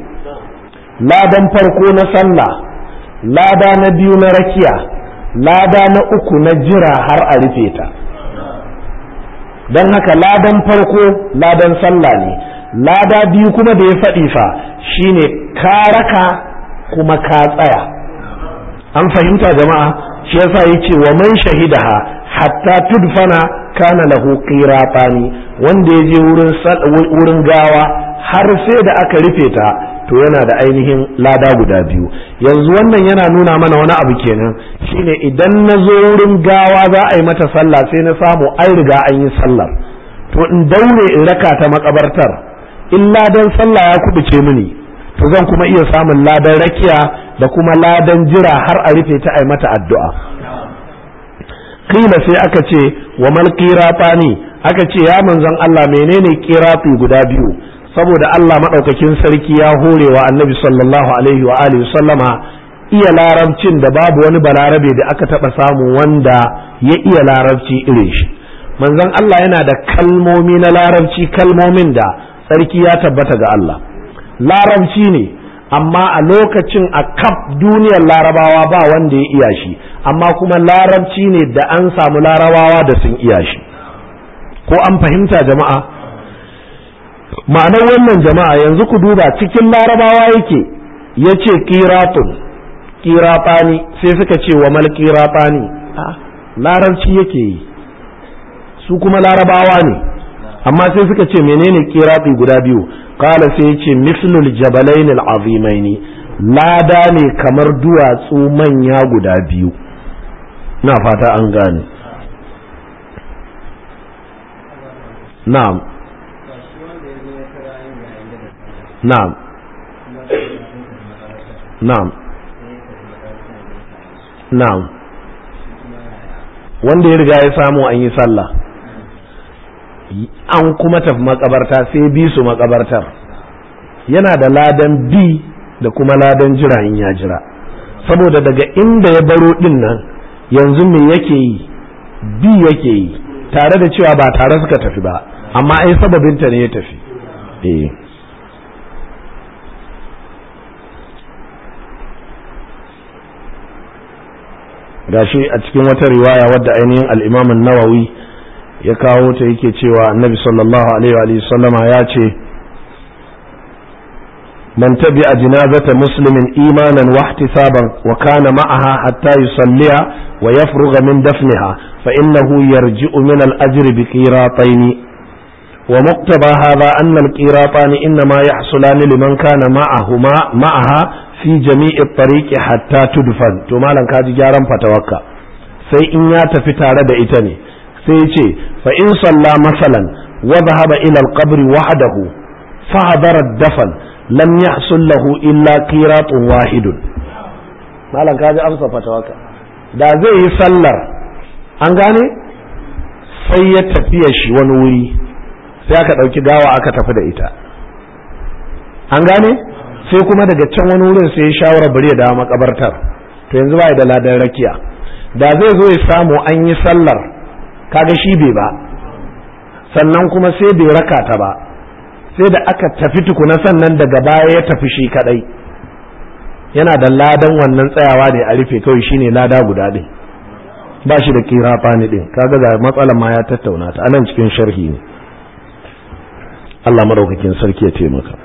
ladan farko na sallah lada na biyu na rakiya lada na uku na jira har a rufe ta don haka ladan farko ladan sallah ne lada biyu kuma da ya faɗi fa shine ka raka kuma ka tsaya an fahimta jama'a shi yasa yace wa man shahidaha hatta tudfana kana lahu qiratani wanda ya je wurin wurin gawa har sai da aka rufe ta to yana da ainihin lada guda biyu yanzu wannan yana nuna mana wani abu kenan shine idan na zo wurin gawa za a yi mata sallah sai na samu an riga an yi sallar to in daure in raka ta makabartar in ladan sallah ya kubuce mini to zan kuma iya samun ladan rakiya da kuma ladan jira har a rufe ta a yi mata addu'a kila sai aka ce wa mal qiratani aka ce ya manzon Allah menene qiratu guda biyu saboda Allah maɗaukakin sarki ya hore wa annabi sallallahu alaihi wa alihi sallama iya larabcin da babu wani balarabe da aka taɓa samu wanda ya iya larabci irin shi manzon Allah yana da kalmomi na larabci kalmomin da sarki ya tabbata ga Allah larabci ne amma a lokacin a kaf duniyar larabawa ba wanda ya iya shi amma kuma larabci ne da an samu larabawa da sun iya shi ko an fahimta jama'a ma'anar wannan jama'a yanzu ku duba cikin larabawa yake ya ce kiratun kiratani sai suka ce wa mal kiratani larabci yake yi su kuma larabawa ne amma sai suka ce menene kirati guda biyu kala sai ya ce mislul jabalain al'azimaini lada ne kamar duwatsu manya guda biyu na fata an gane na'am na'am na'am na'am wanda ya riga ya samu an yi sallah an kuma tafi makabarta sai bi su makabartar yana da ladan bi da kuma ladan jira in ya jira saboda daga inda ya baro din nan yanzu me yake yi bi yake yi tare da cewa ba tare suka tafi ba amma ai sababinta ne ya tafi eh gashi a cikin wata riwaya wadda ainihin al'imamin nawawi ya kawo ta yake cewa annabi sallallahu alaihi wa sallama ya ce من تبع جنازة مسلم إيمانا واحتسابا وكان معها حتى يصلي ويفرغ من دفنها فإنه يرجع من الأجر بقيراطين ومقتضى هذا أن القيراطان إنما يحصلان لمن كان معهما معها في جميع الطريق حتى تدفن to malam kaji gyaran fatawarka sai in ya tafi tare da ita ne sai ce fa in salla masalan wa dhahaba ila al-qabr wahdahu fa hadara ad-dafn lam yahsul lahu illa qiratun wahidun malam kaji amsa fatawarka da zai yi sallar an gane sai ya tafiya shi wani wuri sai aka ɗauki gawa aka tafi da ita an gane sai kuma daga can wani wurin sai ya shawara bari ya dawo makabartar to yanzu ba da ladan rakiya da zai zo ya samu an yi sallar kaga shi bai ba sannan kuma sai bai raka ta ba sai da aka tafi tukuna sannan daga baya ya tafi shi kadai yana da ladan wannan tsayawa ne a rufe kawai shine lada guda ɗin ba shi da kira fani ɗin kaga ga matsalar ma ya tattauna ta anan cikin sharhi ne Allah madaukakin sarki ya taimaka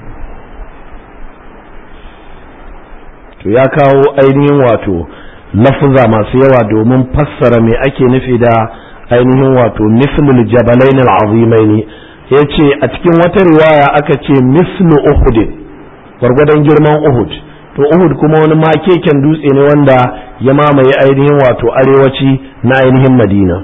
to ya kawo ainihin wato lafuza masu yawa domin fassara me ake nufi da ainihin wato mislul jabalain al'azimaini yace a cikin wata riwaya aka ce mislu uhud gwargwadon girman uhud to uhud kuma wani makeken dutse ne wanda ya mamaye ainihin wato arewaci na ainihin madina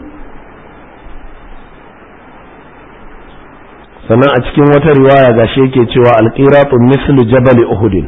sannan a cikin wata riwaya gashi yake cewa alqiratu mislu jabal uhud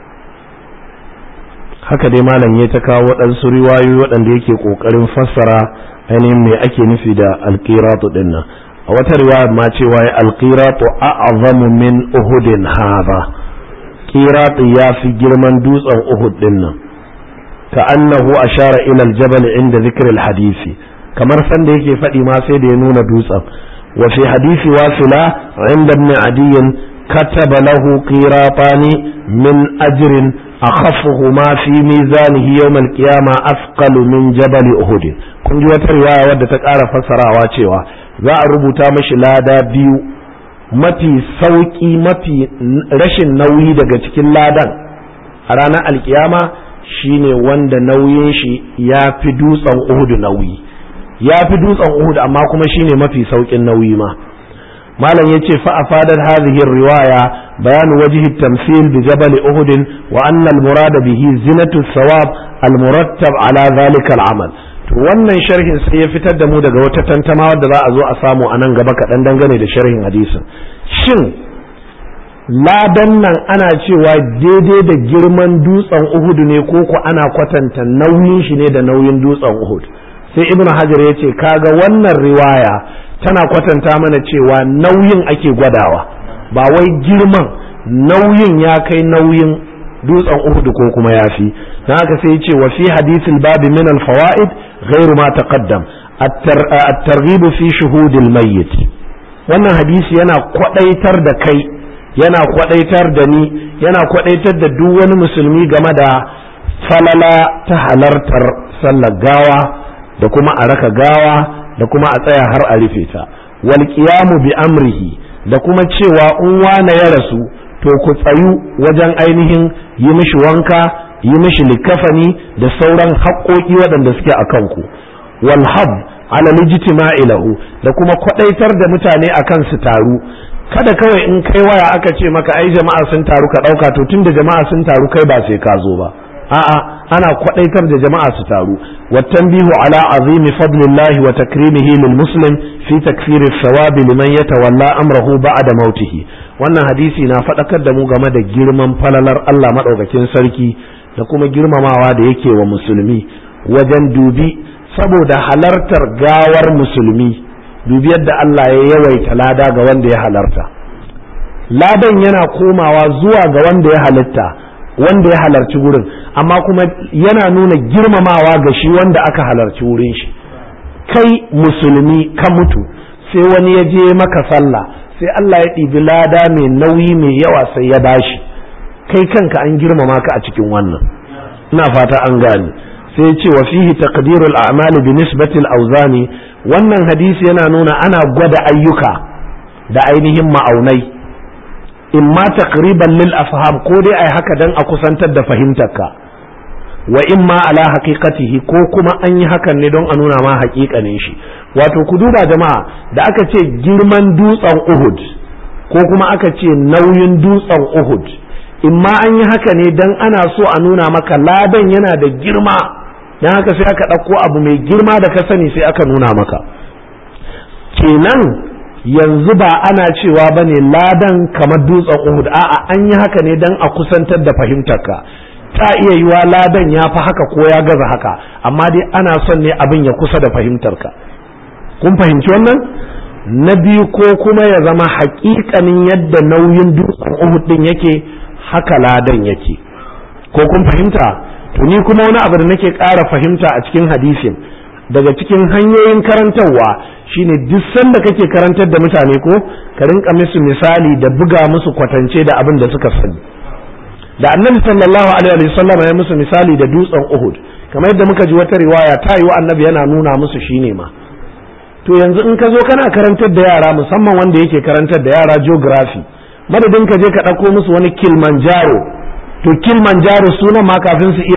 haka dai malam ya ta kawo waɗansu riwayoyi waɗanda yake ƙoƙarin fassara ainihin me ake nufi da alqiratu din nan a wata riwaya ma cewa ya alqiratu a'zamu min uhudin hadha qiratu ya fi girman dutsen uhud din nan ka annahu ashara ila aljabal inda zikr alhadisi kamar sanda yake faɗi ma sai da ya nuna dutsen وفي حديث واصلة عند ابن عدي كتب له قيراطان من أجر أخفهما في ميزانه يوم القيامة أثقل من جبل أهد kun ji wata riwaya wadda ta ƙara fassarawa cewa za a rubuta mashi lada biyu mafi sauƙi mafi rashin nauyi daga cikin ladan a ranar alkiyama shine wanda nauyin shi ya fi dutsen uhudu nauyi ya fi dutsen Uhud amma kuma shine mafi saukin nauyi ma malam yace fa afadar hadhihi riwaya bayan wajhi tamthil bi jabal Uhud wa anna al-murad bihi zinatu thawab al-murattab ala dhalika al-amal to wannan sharhin sai ya fitar da mu daga wata tantama wadda za a zo a samu a nan gaba kaɗan dangane da sharhin hadisin shin ladan nan ana cewa daidai da girman dutsen Uhud ne ko ko ana kwatanta nauyin shi ne da nauyin dutsen Uhud sai ibn hajar ya ce kaga wannan riwaya tana kwatanta mana cewa nauyin ake gwadawa ba wai girman nauyin ya kai nauyin dutsen uhud ko kuma yafi dan haka sai ya ce wa fi hadithil babi min al fawaid ghairu ma taqaddam at-targhib fi shuhud al mayyit wannan hadisi yana kwadaitar da kai yana kwadaitar da ni yana kwadaitar da duk wani musulmi game da falala ta halartar sallar gawa da kuma a raka gawa da kuma a tsaya har a rufe ta wal qiyamu bi amrihi da kuma cewa in wane ya rasu to ku tsayu wajen ainihin yi mishi wanka yi mishi likafani da sauran haƙoƙi waɗanda suke a kanku wal hab ala lijtima'i lahu da kuma kwadaitar da mutane akan su taru kada kawai in kai waya aka ce maka ai jama'a sun taru ka ɗauka to tunda jama'a sun taru kai ba sai ka zo ba a'a ana kwadaitar da jama'a su taru wattanbihu ala azimi fadlillahi wa takrimihi lil muslim fi takfiri thawabi liman yatawalla amrahu ba'da mautihi wannan hadisi na fadakar da mu game da girman falalar Allah madaukakin sarki da kuma girmamawa da yake wa musulmi wajen dubi saboda halartar gawar musulmi dubi yadda Allah ya yawaita lada ga wanda ya halarta ladan yana komawa zuwa ga wanda ya halitta wanda ya halarci wurin amma kuma yana nuna girmamawa ga shi wanda aka halarci wurin shi kai musulmi ka mutu sai wani ya je maka sallah sai Allah ya ɗibi lada mai nauyi mai yawa sai ya bashi kai kanka an girmama ka a cikin wannan ina fata an gane sai ya ce wa fihi taqdirul a'mal bi nisbati al-awzani wannan hadisi yana nuna ana gwada ayyuka da ainihin ma'aunai imma taqriban lil afham ko dai ai haka dan a kusantar da fahimtarka wa imma ala haqiqatihi ko kuma an yi hakan ne don a nuna ma haƙiƙanin shi wato ku duba jama'a da aka ce girman dutsen Uhud ko kuma aka ce nauyin dutsen Uhud imma an yi haka ne dan ana so a nuna maka ladan yana da girma dan haka sai aka ɗauko abu mai girma da ka sani sai aka nuna maka kenan yanzu ba ana cewa ba ne ladan kamar dutsen Uhud a'a an yi haka ne dan a kusantar da fahimtarka ta iya yiwa ladan ya fi haka ko ya gaza haka amma dai ana son ne abin ya kusa da fahimtarka kun fahimci wannan na biyu ko kuma ya zama hakikanin yadda nauyin dutsen Uhud din yake haka ladan yake ko kun fahimta to ni kuma wani abu da nake ƙara fahimta a cikin hadisin daga cikin hanyoyin karantarwa shine duk sanda kake karantar da mutane ko ka rinka musu misali da buga musu kwatance da abin da suka sani da annabi sallallahu alaihi wa sallam ya musu misali da dutsen Uhud kamar yadda muka ji wata riwaya ta yi wa annabi yana nuna musu shine ma to yanzu in ka zo kana karantar da yara musamman wanda yake karantar da yara geography madadin ka je ka ɗauko musu wani Kilimanjaro to Kilimanjaro sunan ma kafin su iya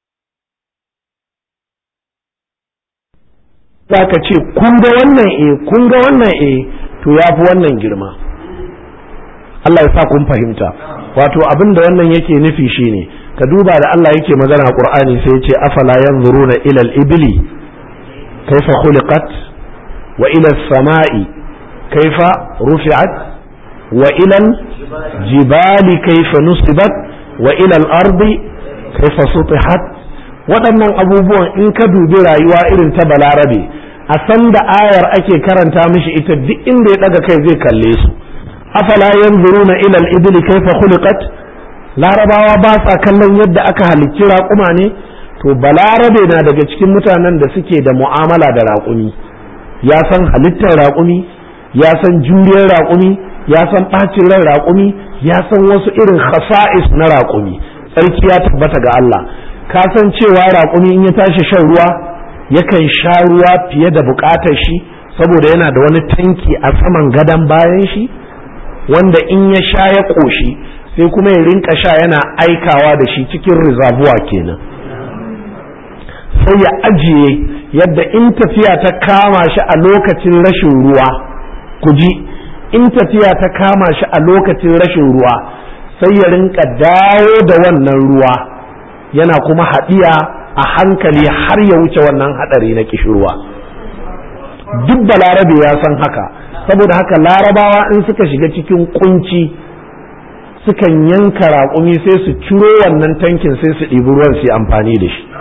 za ka ce kun ga wannan e kun ga wannan e to ya fi wannan girma Allah ya sa kun fahimta wato abin da wannan yake nufi shine ka duba da Allah yake magana a Qur'ani sai ya ce afala yanzuruna ila al-ibli kaifa khuliqat wa ila as-sama'i kaifa rufi'at wa ila al-jibali kaifa nusibat wa ila al-ardi kaifa sutihat waɗannan abubuwan in ka dubi rayuwa irin ta balarabe a san da ayar ake karanta mishi ita duk inda ya ɗaga kai zai kalle su afala yanzuruna ila al-ibli kayfa khuliqat larabawa ba sa kallon yadda aka halicci raƙuma ne to balarabe na daga cikin mutanen da suke da mu'amala da raƙumi ya san halittar raƙumi ya san juriyar raƙumi ya san ɓacin ran raƙumi ya san wasu irin khasa'is na raƙumi tsarki ya tabbata ga Allah ka san cewa raƙumi in ya tashi shan ruwa yakan sha ruwa fiye da buƙatar shi saboda yana da wani tanki a saman gadon bayan shi wanda in ya sha ya ƙoshi sai kuma ya rinka sha yana aikawa da shi cikin rizabuwa kenan sai ya ajiye yadda in tafiya ta kama shi a lokacin rashin ruwa ku ji in tafiya ta kama shi a lokacin rashin ruwa sai ya rinka dawo da wannan ruwa yana kuma haɗiya a hankali har ya wuce wannan haɗari na kishirwa duk da larabe ya san haka saboda haka larabawa in suka shiga cikin kunci sukan yanka raƙumi sai su ciro wannan tankin sai su ɗibi ruwan su amfani da shi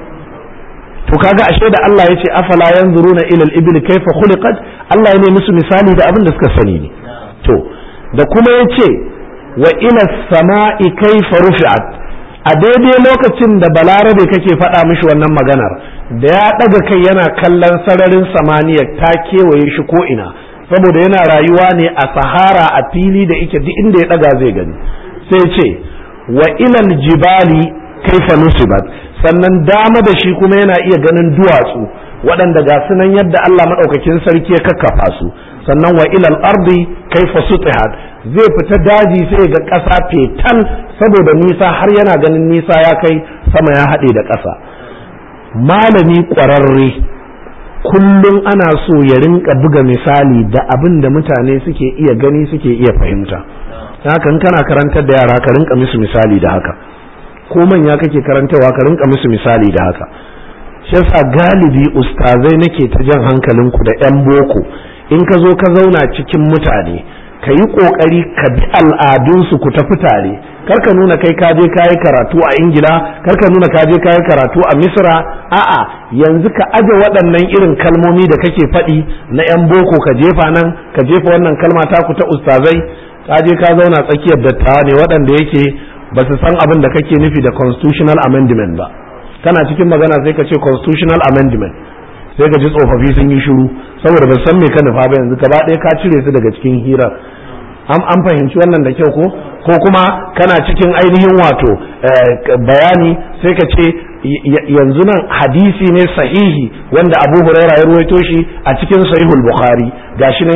to kaga ashe da Allah ya ce afala yanzuruna ila al-ibil kayfa khuliqat Allah ya ne musu misali da abin da suka sani ne to da kuma ya ce wa ila sama'i kayfa rufi'at a daidai lokacin da balarabe kake faɗa mishi wannan maganar da ya ɗaga kai yana kallon sararin samaniya ta kewaye shi ko ina saboda yana rayuwa ne a sahara a fili da ike duk inda ya ɗaga zai gani sai ce wa ilal jibali kaifa nusibat sannan dama da shi kuma yana iya ganin duwatsu waɗanda ga sunan yadda Allah maɗaukakin sarki ya kakkafa su sannan wa ilal ardi kaifa sutihat zai fita daji sai ga ƙasa fetal saboda nisa har yana ganin nisa ya kai sama ya haɗe da ƙasa malami ƙwararre kullum ana so ya rinka buga misali da abin da mutane suke iya gani suke iya fahimta haka in kana karantar da yara ka rinka musu misali da haka ko manya kake karantarwa ka rinka musu misali da haka shi yasa galibi ustazai nake ta jan hankalinku da 'yan boko in ka zo ka zauna cikin mutane ka yi ƙoƙari ka bi al'adunsu ku tafi tare karka nuna kai ka je ka yi karatu a ingila karka nuna ka je ka yi karatu a misra a'a yanzu ka aje waɗannan irin kalmomi da kake faɗi na 'yan boko ka jefa nan ka jefa wannan kalma taku ta ustazai ka je ka zauna tsakiyar dattawa ne waɗanda yake ba su san abin da kake nufi da constitutional amendment ba kana cikin magana sai ka ce constitutional amendment sai ka ji tsofaffi sun yi shiru saboda ba san me ka nufa ba yanzu gaba ɗaya ka cire su daga cikin hirar an an fahimci wannan da kyau ko ko kuma kana cikin ainihin wato bayani sai ka ce yanzu nan hadisi ne sahihi wanda Abu Huraira ya ruwaito shi a cikin sahihul Bukhari gashi nan ya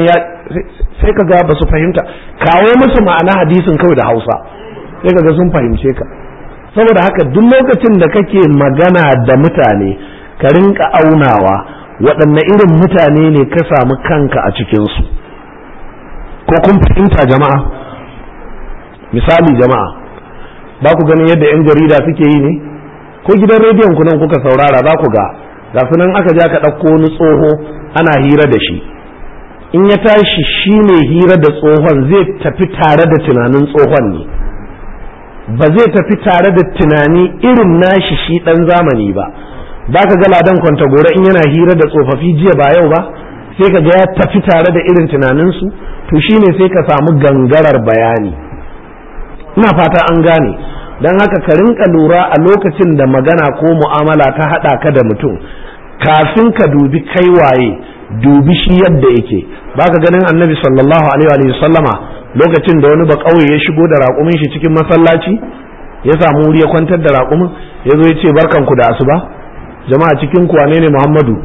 sai ka ga ba su fahimta kawo musu ma'ana hadisin kawai da hausa sai ka ga sun fahimce ka saboda haka duk lokacin da kake magana da mutane ka rinka aunawa waɗanne irin mutane ne ka samu kanka a cikinsu ko kun fahimta jama'a misali jama'a ba ku ganin yadda 'yan jarida suke yi ne ko gidan rediyon ku nan kuka saurara za ku ga ga nan aka ja ka ɗauko wani tsoho ana hira da shi in ya tashi shi ne hira da tsohon zai tafi tare da tunanin tsohon ne ba zai tafi tare da tunani irin nashi shi ɗan zamani ba ba ka ga ladan kwantagora in yana hira da tsofaffi jiya ba yau ba sai ka ga ya tafi tare da irin tunaninsu to shine sai ka samu gangarar bayani ina fata an gane don haka ka rinka lura a lokacin da magana ko mu'amala ta haɗa ka da mutum kafin ka dubi kai waye dubi shi yadda yake baka ganin annabi sallallahu alaihi wa sallama lokacin da wani ba kauye ya shigo da raƙumin shi cikin masallaci ya samu wuri ya kwantar da raƙumin ya zo ya ce barkanku da asuba jama'a cikin ku wane ne muhammadu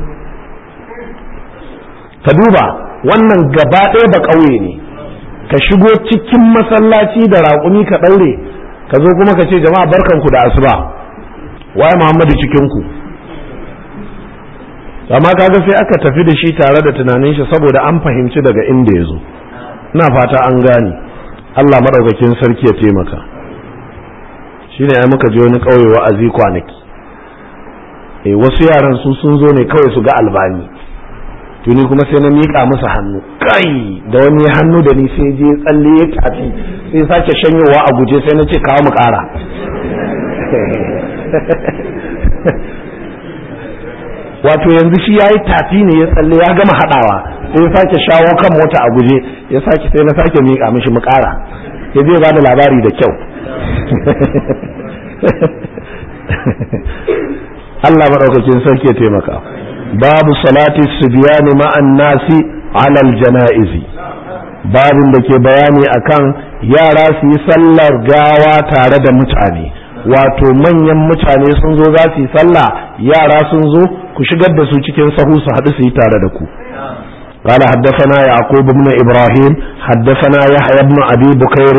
ka duba wannan gaba ɗaya ba kauye ne ka shigo cikin masallaci da raƙumi ka ɗaure ka zo kuma ka ce jama'a barkanku da asuba waye muhammadu cikin ku amma kaga sai aka tafi da shi tare da tunanin shi saboda an fahimci daga inda ya zo ina fata an gane Allah madaukakin sarki ya taimaka shine ai muka je wani kauye wa'azi kwanaki eh wasu yaran su sun zo ne kawai su ga albani tuni kuma sai na mika musu hannu kai da wani hannu da ni sai je tsalle ya tafi sai sake shanyowa a guje sai na ce kawo mu kara wato yanzu shi ya yi tafi ne ya tsalle ya gama haɗawa sai ya sake shawo kan mota a guje ya sake sai na sake miƙa mishi mu ƙara ya zai ba da labari da kyau Allah maɗaukakin sarki ya taimaka babu salati subiyani ma'an nasi alal jana'izi babin da ke bayani akan yara su yi sallar gawa tare da mutane wato manyan mutane sun zo za su yi sallah yara sun zo ku shigar da su cikin sahu su haɗu su yi tare da ku قال حدثنا يعقوب بن إبراهيم حدثنا يحيى بن أبي بكير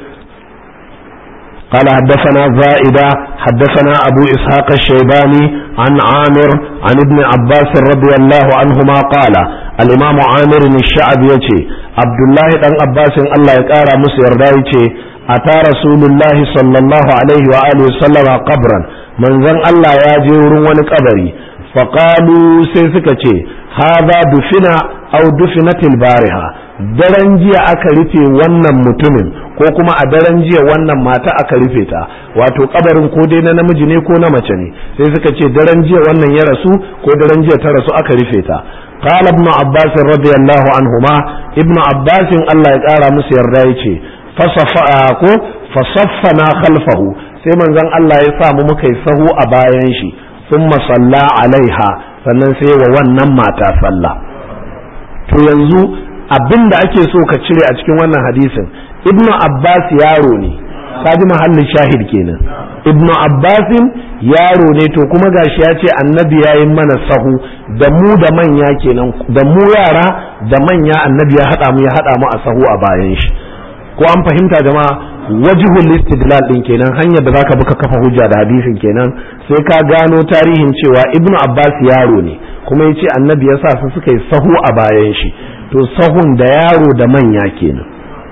قال حدثنا زائدة حدثنا أبو إسحاق الشيباني عن عامر عن ابن عباس رضي الله عنهما قال الإمام عامر الشعب يتي عبد الله بن عباس الله يقارى مسير دايتي أتى رسول الله صلى الله عليه وآله وسلم قبرا من ذن الله ياجي ورون قبري فقالوا سيسكتي هذا دفنا أو دفنت البارحة daren jiya aka rufe wannan mutumin ko kuma a daren jiya wannan mata aka rufe ta wato kabarin ko dai na namiji ne ko na mace ne sai suka ce daren jiya wannan ya rasu ko daren jiya ta rasu aka rufe ta qala ibn abbas radiyallahu anhuma ibn abbas Allah ya kara musu yarda yace fasafa ko fasaffana khalfahu sai manzon Allah ya sa mu muka yi sahu a bayan shi thumma salla alaiha sannan sai wa wannan mata sallah to yanzu abin da ake so ka cire a cikin wannan hadisin ibnu abbas yaro ne kaji mahallin shahid kenan ibnu abbasin yaro ne to kuma gashi ya ce annabi ya yi mana sahu da mu da manya kenan da mu yara da manya annabi ya haɗa mu ya haɗa mu a sahu a bayan shi ko an fahimta jama'a wajihul istidlal din kenan hanyar da zaka buka kafa hujja da hadisin kenan sai ka gano tarihin cewa ibnu abbas yaro ne kuma yace annabi ya sa su suka yi sahu a bayan shi to sahun da yaro da manya kenan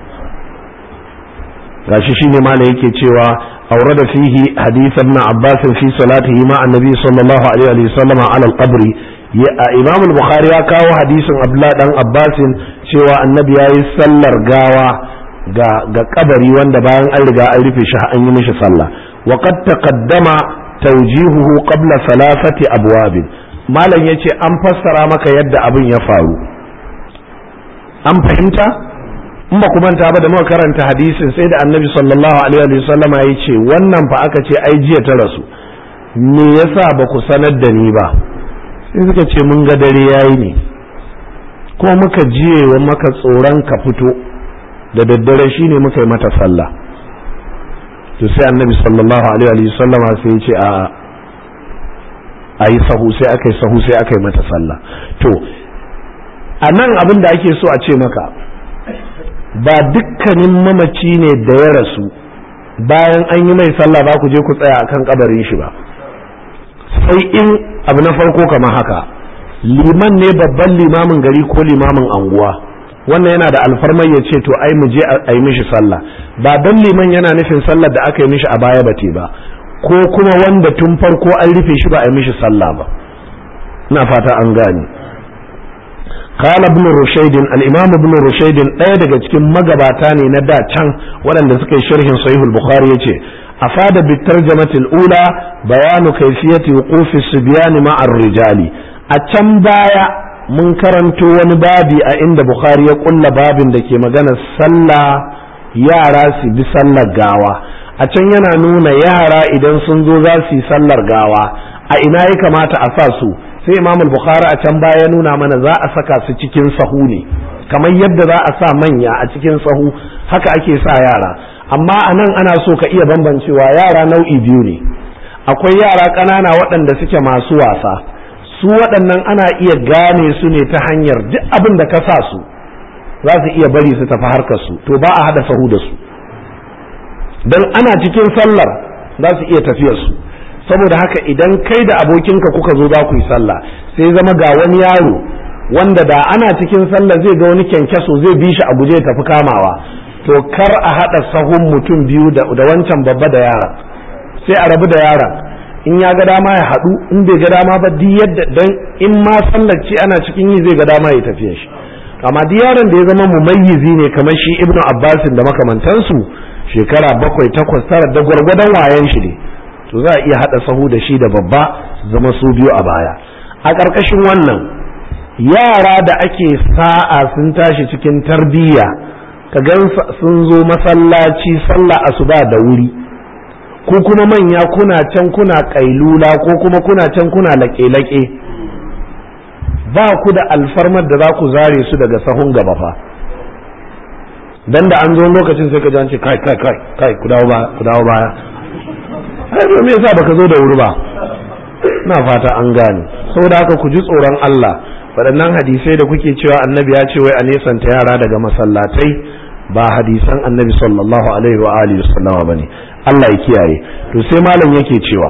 gashi shine malai yake cewa aurada fihi hadith ibn abbas fi salatihi ma annabi sallallahu alaihi wa sallam ala al-qabri imam al-bukhari ya kawo hadisin abdullah dan abbas cewa annabi yayi sallar gawa ga ga kabari wanda bayan an riga an rufe shi an yi mishi sallah wa qad taqaddama tawjihuhu qabla thalathati abwab malam yace an fassara maka yadda abin ya faru an fahimta in ba manta ba da muka karanta hadisin sai da annabi sallallahu alaihi wa sallama ya ce wannan fa aka ce ai jiya ta rasu me yasa ba ku sanar da ni ba sai suka ce mun ga dare yayi ne ko muka jiye wa maka tsoron ka fito da daddare shine muka yi mata sallah to sai annabi sallallahu alaihi wa sallama sai ya ce a a yi sahu sai aka yi sahu sai aka yi mata sallah to a nan abin da ake so a ce maka ba dukkanin mamaci ne da ya rasu bayan an yi mai sallah ba ku je ku tsaya akan kabarin shi ba sai in abu na farko kamar haka liman ne babban limamin gari ko limamin anguwa wannan yana da alfarmar ya ce to ai mu je a yi mishi sallah ba don liman yana nufin sallar da aka yi mishi a baya bate ba ko kuma wanda tun farko an rufe shi ba a yi mishi sallah ba ina fata an gane قال ابن رشيد الامام ابن رشيد ɗaya daga cikin magabata ne na da can waɗanda suka yi sharhin sahihul bukhari yace afada bi tarjamati ula bayanu kayfiyati wuqufi sibyan ma'a rijali a can baya mun karanto wani babi a inda bukhari ya kulla babin da ke magana sallah yara su bi sallar gawa a can yana nuna yara idan sun zo za su yi sallar gawa a ina ya kamata a sa su sai imam bukhari a can baya nuna mana za a saka su cikin sahu ne kamar yadda za a sa manya a cikin sahu haka ake sa yara amma a nan ana so ka iya bambancewa yara nau'i biyu ne akwai yara ƙanana waɗanda suke masu wasa su waɗannan ana iya gane su ne ta hanyar duk abin da ka sa su za su iya bari su tafi harkar su to ba a haɗa sahu da su don ana cikin sallar za su iya tafiyar su saboda haka idan kai da abokinka kuka zo za ku yi sallah sai zama ga wani yaro wanda da ana cikin sallah zai ga wani kyankyaso zai bi shi a guje tafi kamawa to kar a haɗa sahun mutum biyu da wancan babba da yaron sai a rabu da yaron in ya ga dama ya haɗu in bai ga dama ba duk yadda dan in ma sallar ce ana cikin yi zai ga dama ya tafiya shi amma duk yaron da ya zama mumayyizi ne kamar shi ibnu abbasin da makamantansu shekara bakwai takwas tara da gwargwadon wayan shi ne to za a iya haɗa sahu da shi da babba su zama su biyu a baya a ƙarƙashin wannan yara da ake sa'a sun tashi cikin tarbiyya ka gan sun zo masallaci sallah asuba da wuri ko kuma manya kuna can kuna ƙailula ko kuma kuna can kuna laƙe-laƙe ba ku da alfarmar da za ku zare su daga sahun gaba fa dan da an zo lokacin sai ka ji an ce kai kai kai kai ku dawo baya ku dawo baya ai me yasa baka zo da wuri ba na fata an gane saboda haka ku ji tsoron Allah waɗannan hadisai da kuke cewa annabi ya ce wai a nesanta yara daga masallatai ba hadisan annabi sallallahu alaihi wa alihi wasallama bane Allah ya kiyaye to sai malam yake cewa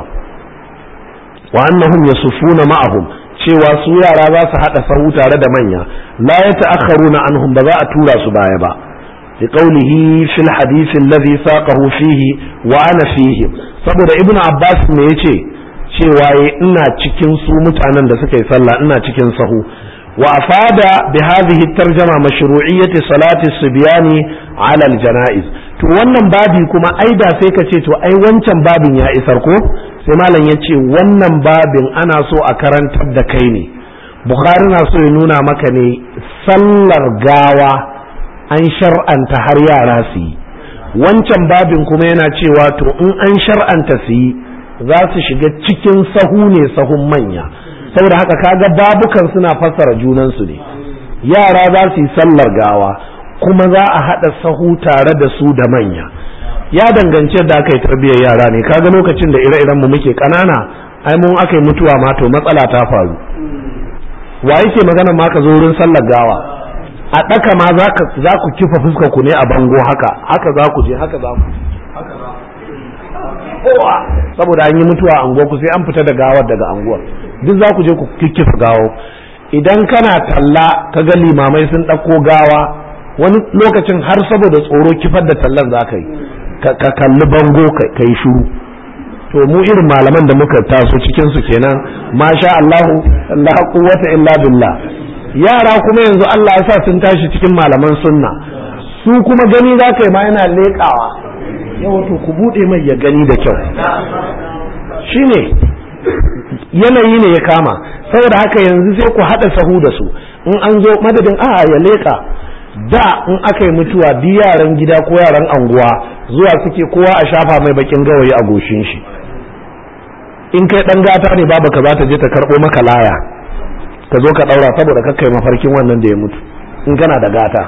wa annahum yasufuna ma'ahum cewa su yara za su hada sahu tare da manya la yata'akharuna anhum ba za a tura su baya ba لقوله في الحديث الذي ساقه فيه وأنا فيهم saboda ibnu abbas ne yace cewa ina cikin su mutanen da suka yi sallah ina cikin sahu wa afada bi hadhihi tarjama mashru'iyyati salati subyani ala janaiz to wannan babi kuma ai da sai ka ce to ai wancan babin ya isar ko sai malam ya ce wannan babin ana so a karantar da kai ne bukhari na so ya nuna maka ne sallar gawa an shar'anta har yara su yi wancan babin kuma yana cewa to in an shar'anta su yi za su shiga cikin sahu ne sahun manya saboda haka kaga babukan suna fassara junansu ne yara za su yi sallar gawa kuma za a haɗa sahu tare da su da manya ya danganci da aka yi tarbiyyar yara ne kaga lokacin da ire-iren mu muke ƙanana ai mun aka yi mutuwa ma to matsala ta faru wa yake magana ma ka zo wurin sallar gawa a ɗaka ma za ku kifa fuskar ku ne a bango haka haka za ku je haka za ku kowa saboda an yi mutuwa a unguwar ku sai an fita da gawar daga anguwar duk za ku je ku kikkifa gawo idan kana talla ka ga limamai sun ɗauko gawa wani lokacin har saboda tsoro kifar da tallan za ka yi ka kalli bango ka yi shuru to mu irin malaman da muka taso cikin su kenan masha Allahu la quwwata illa billah yara kuma yanzu Allah ya sa sun tashi cikin malaman sunna su kuma gani za ka yi ma yana leƙawa yawa to ku buɗe mai ya gani da kyau shine yanayi ne ya kama saboda haka yanzu sai ku haɗa sahu da su in an zo madadin a ya leƙa da in aka yi mutuwa duk yaran gida ko yaran anguwa zuwa suke kowa a shafa mai bakin gawayi a goshin shi in kai ɗan gata ne babu ka za ta je ta karɓo maka laya ka zo ka ɗaura saboda kakkai mafarkin wannan da ya mutu in kana da gata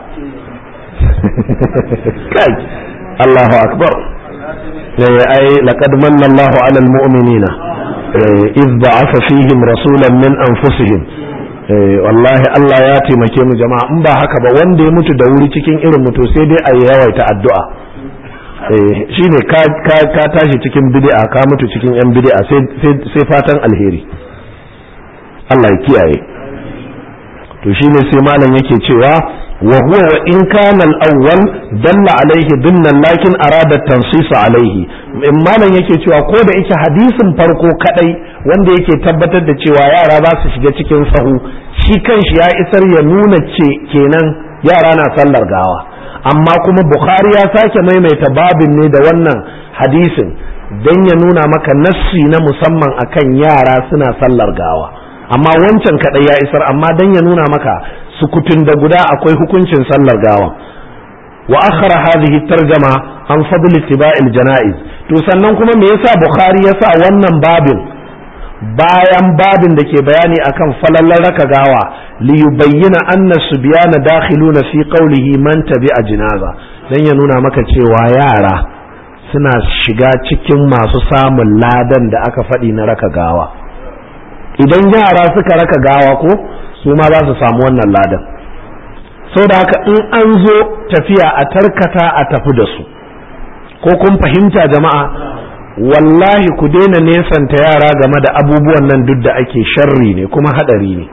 kai Allahu akbar ai laqad manna Allahu 'ala al-mu'minina إذ بعث فيهم رسولا من أنفسهم eh wallahi Allah ya taimake mu jama'a in ba haka ba wanda ya mutu da wuri cikin irin mutu sai dai a yawaita addu'a eh shine ka ka ka tashi cikin bid'a ka mutu cikin yan bid'a sai sai fatan alheri Allah ya kiyaye to shine sai malam yake cewa wa huwa wa in kana al-awwal dalla alaihi dinnan lakin arada tansis alaihi in malam yake cewa ko da yake hadisin farko kadai wanda yake tabbatar da cewa yara za su shiga cikin sahu shi kanshi ya isar ya nuna ce kenan yara na sallar gawa amma kuma bukhari ya sake maimaita babin ne da wannan hadisin don ya nuna maka nassi na musamman akan yara suna sallar gawa amma wancan kadai ya isar amma don ya nuna maka sukutun da guda akwai hukuncin sallar gawa wa akhara hadhihi tarjama an fadl ittiba'il janaiz to sannan kuma me yasa bukhari yasa wannan babin bayan babin da ke bayani akan falallar raka gawa li yubayyana anna subyana dakhiluna fi qawlihi man tabi'a jinaza dan ya nuna maka cewa yara suna shiga cikin masu samun ladan da aka faɗi na raka gawa idan yara suka raka gawa ko su ma za su samu wannan ladan da haka in an zo tafiya a tarkata a tafi da su ko kun fahimta jama'a wallahi ku daina nesanta yara game da abubuwan nan duk da ake sharri ne kuma hadari ne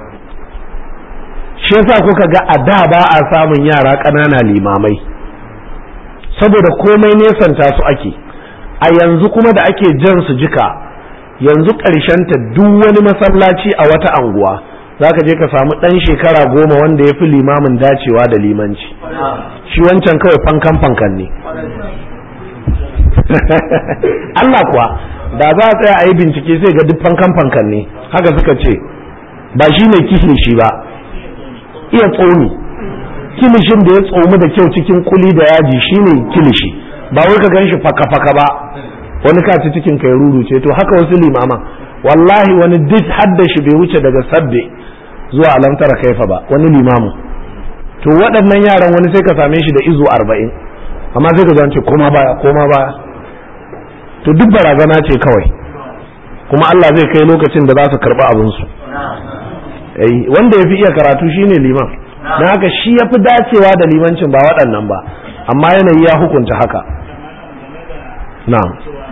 shi yasa kuka ga a da ba a samun yara ƙanana limamai saboda komai nesanta su ake a yanzu kuma da ake jan su jika yanzu ta duk wani masallaci a wata anguwa za ka je ka samu ɗan shekara goma wanda ya fi limamin dacewa da limanci shi wancan kawai fankan fankan ne Allah kuwa da za a tsaya a yi bincike sai ga duk fankan fankan ne haka suka ce ba shi ne kilishi ba iya tsomi kilishin da ya tsomi da kyau cikin kuli da yaji shi ne kilishi ba wai ka gan shi faka-faka ba wani kaci cikin kai ruru ce to haka wasu limaman wallahi wani duk hadda shi bai wuce daga sabbe zuwa alamtara kaifa ba wani limamu to waɗannan yaran wani sai ka same shi da izo arba'in amma sai ka ce koma baya koma baya to duk barazana ce kawai kuma Allah zai kai lokacin da za su karɓi abinsu wanda ya fi iya karatu shine liman don haka shi ya fi dacewa da limancin ba waɗannan ba amma yanayi ya hukunta haka na'am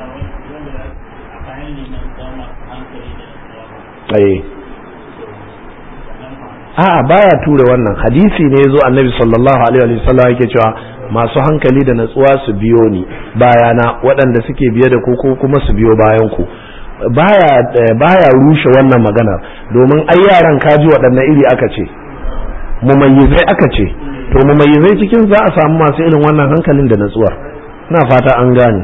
a'a baya ture wannan hadisi ne yazo annabi sallallahu alaihi wa sallam yake cewa masu hankali da natsuwa su biyo ni bayana waɗanda suke biye da ku ko kuma su biyo bayan ku baya baya rushe wannan maganar domin ai yaran kaji waɗanne iri aka ce mumayyizai aka ce to mumayyizai cikin za a samu masu irin wannan hankalin da natsuwar ina fata an gane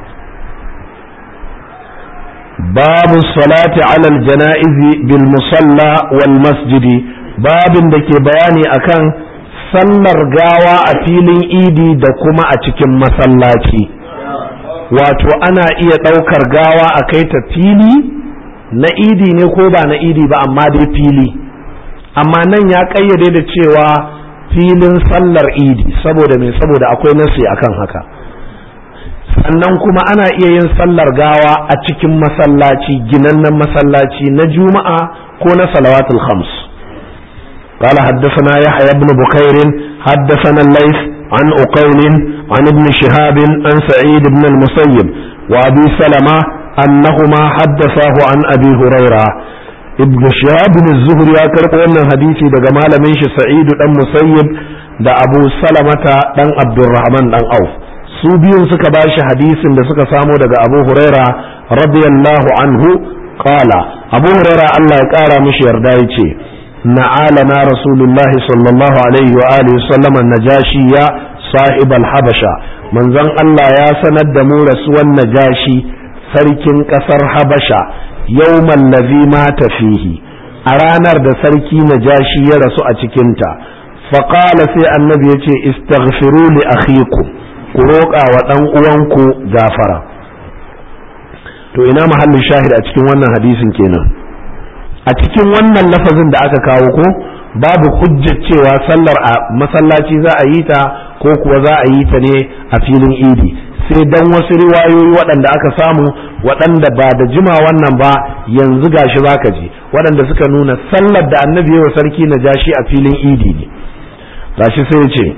babu salati alal jana'izi bil musalla wal masjidi babin da ke bayani akan sallar gawa a filin idi da kuma a cikin masallaci wato ana iya ɗaukar gawa a kai ta fili na idi ne ko ba na idi ba amma dai fili amma nan ya ƙayyade da cewa filin sallar idi saboda mai saboda akwai nasi akan haka sannan kuma ana iya yin sallar gawa a cikin masallaci ginannen masallaci na juma'a ko na salawatul khams قال حدثنا يحيى بن بكير حدثنا الليث عن أقيل عن ابن شهاب عن سعيد بن المسيب وأبي سلمة أنهما حدثاه عن أبي هريرة ابن شهاب بن الزهري يا كرقو أن حديثي دقا مالا منش سعيد بن مسيب دا أبو سلمة دن عبد الرحمن دن أوف su biyun suka ba shi hadisin da suka samo daga abu huraira radiyallahu anhu qala abu huraira Allah ya kara mishi yarda ya ce na'alana rasulullahi sallallahu alaihi wa alihi sallama najashiya sahib al-habasha manzon Allah ya sanar da mu rasuwan najashi sarkin kasar habasha yawman ladhi mata fihi a ranar da sarki najashi ya rasu a cikinta faqala sai annabi ya ce istaghfiru li akhikum ku roƙa wa ɗan uwanku gafara to ina mahallin shahid a cikin wannan hadisin kenan a cikin wannan lafazin da aka kawo ko babu hujjar cewa sallar a masallaci za a yi ta ko kuwa za a yi ta ne a filin idi sai dan wasu riwayoyi waɗanda aka samu waɗanda ba da jima wannan ba yanzu gashi zaka ji waɗanda suka nuna sallar da annabi wa sarki na jashi a filin idi ne gashi sai ya ce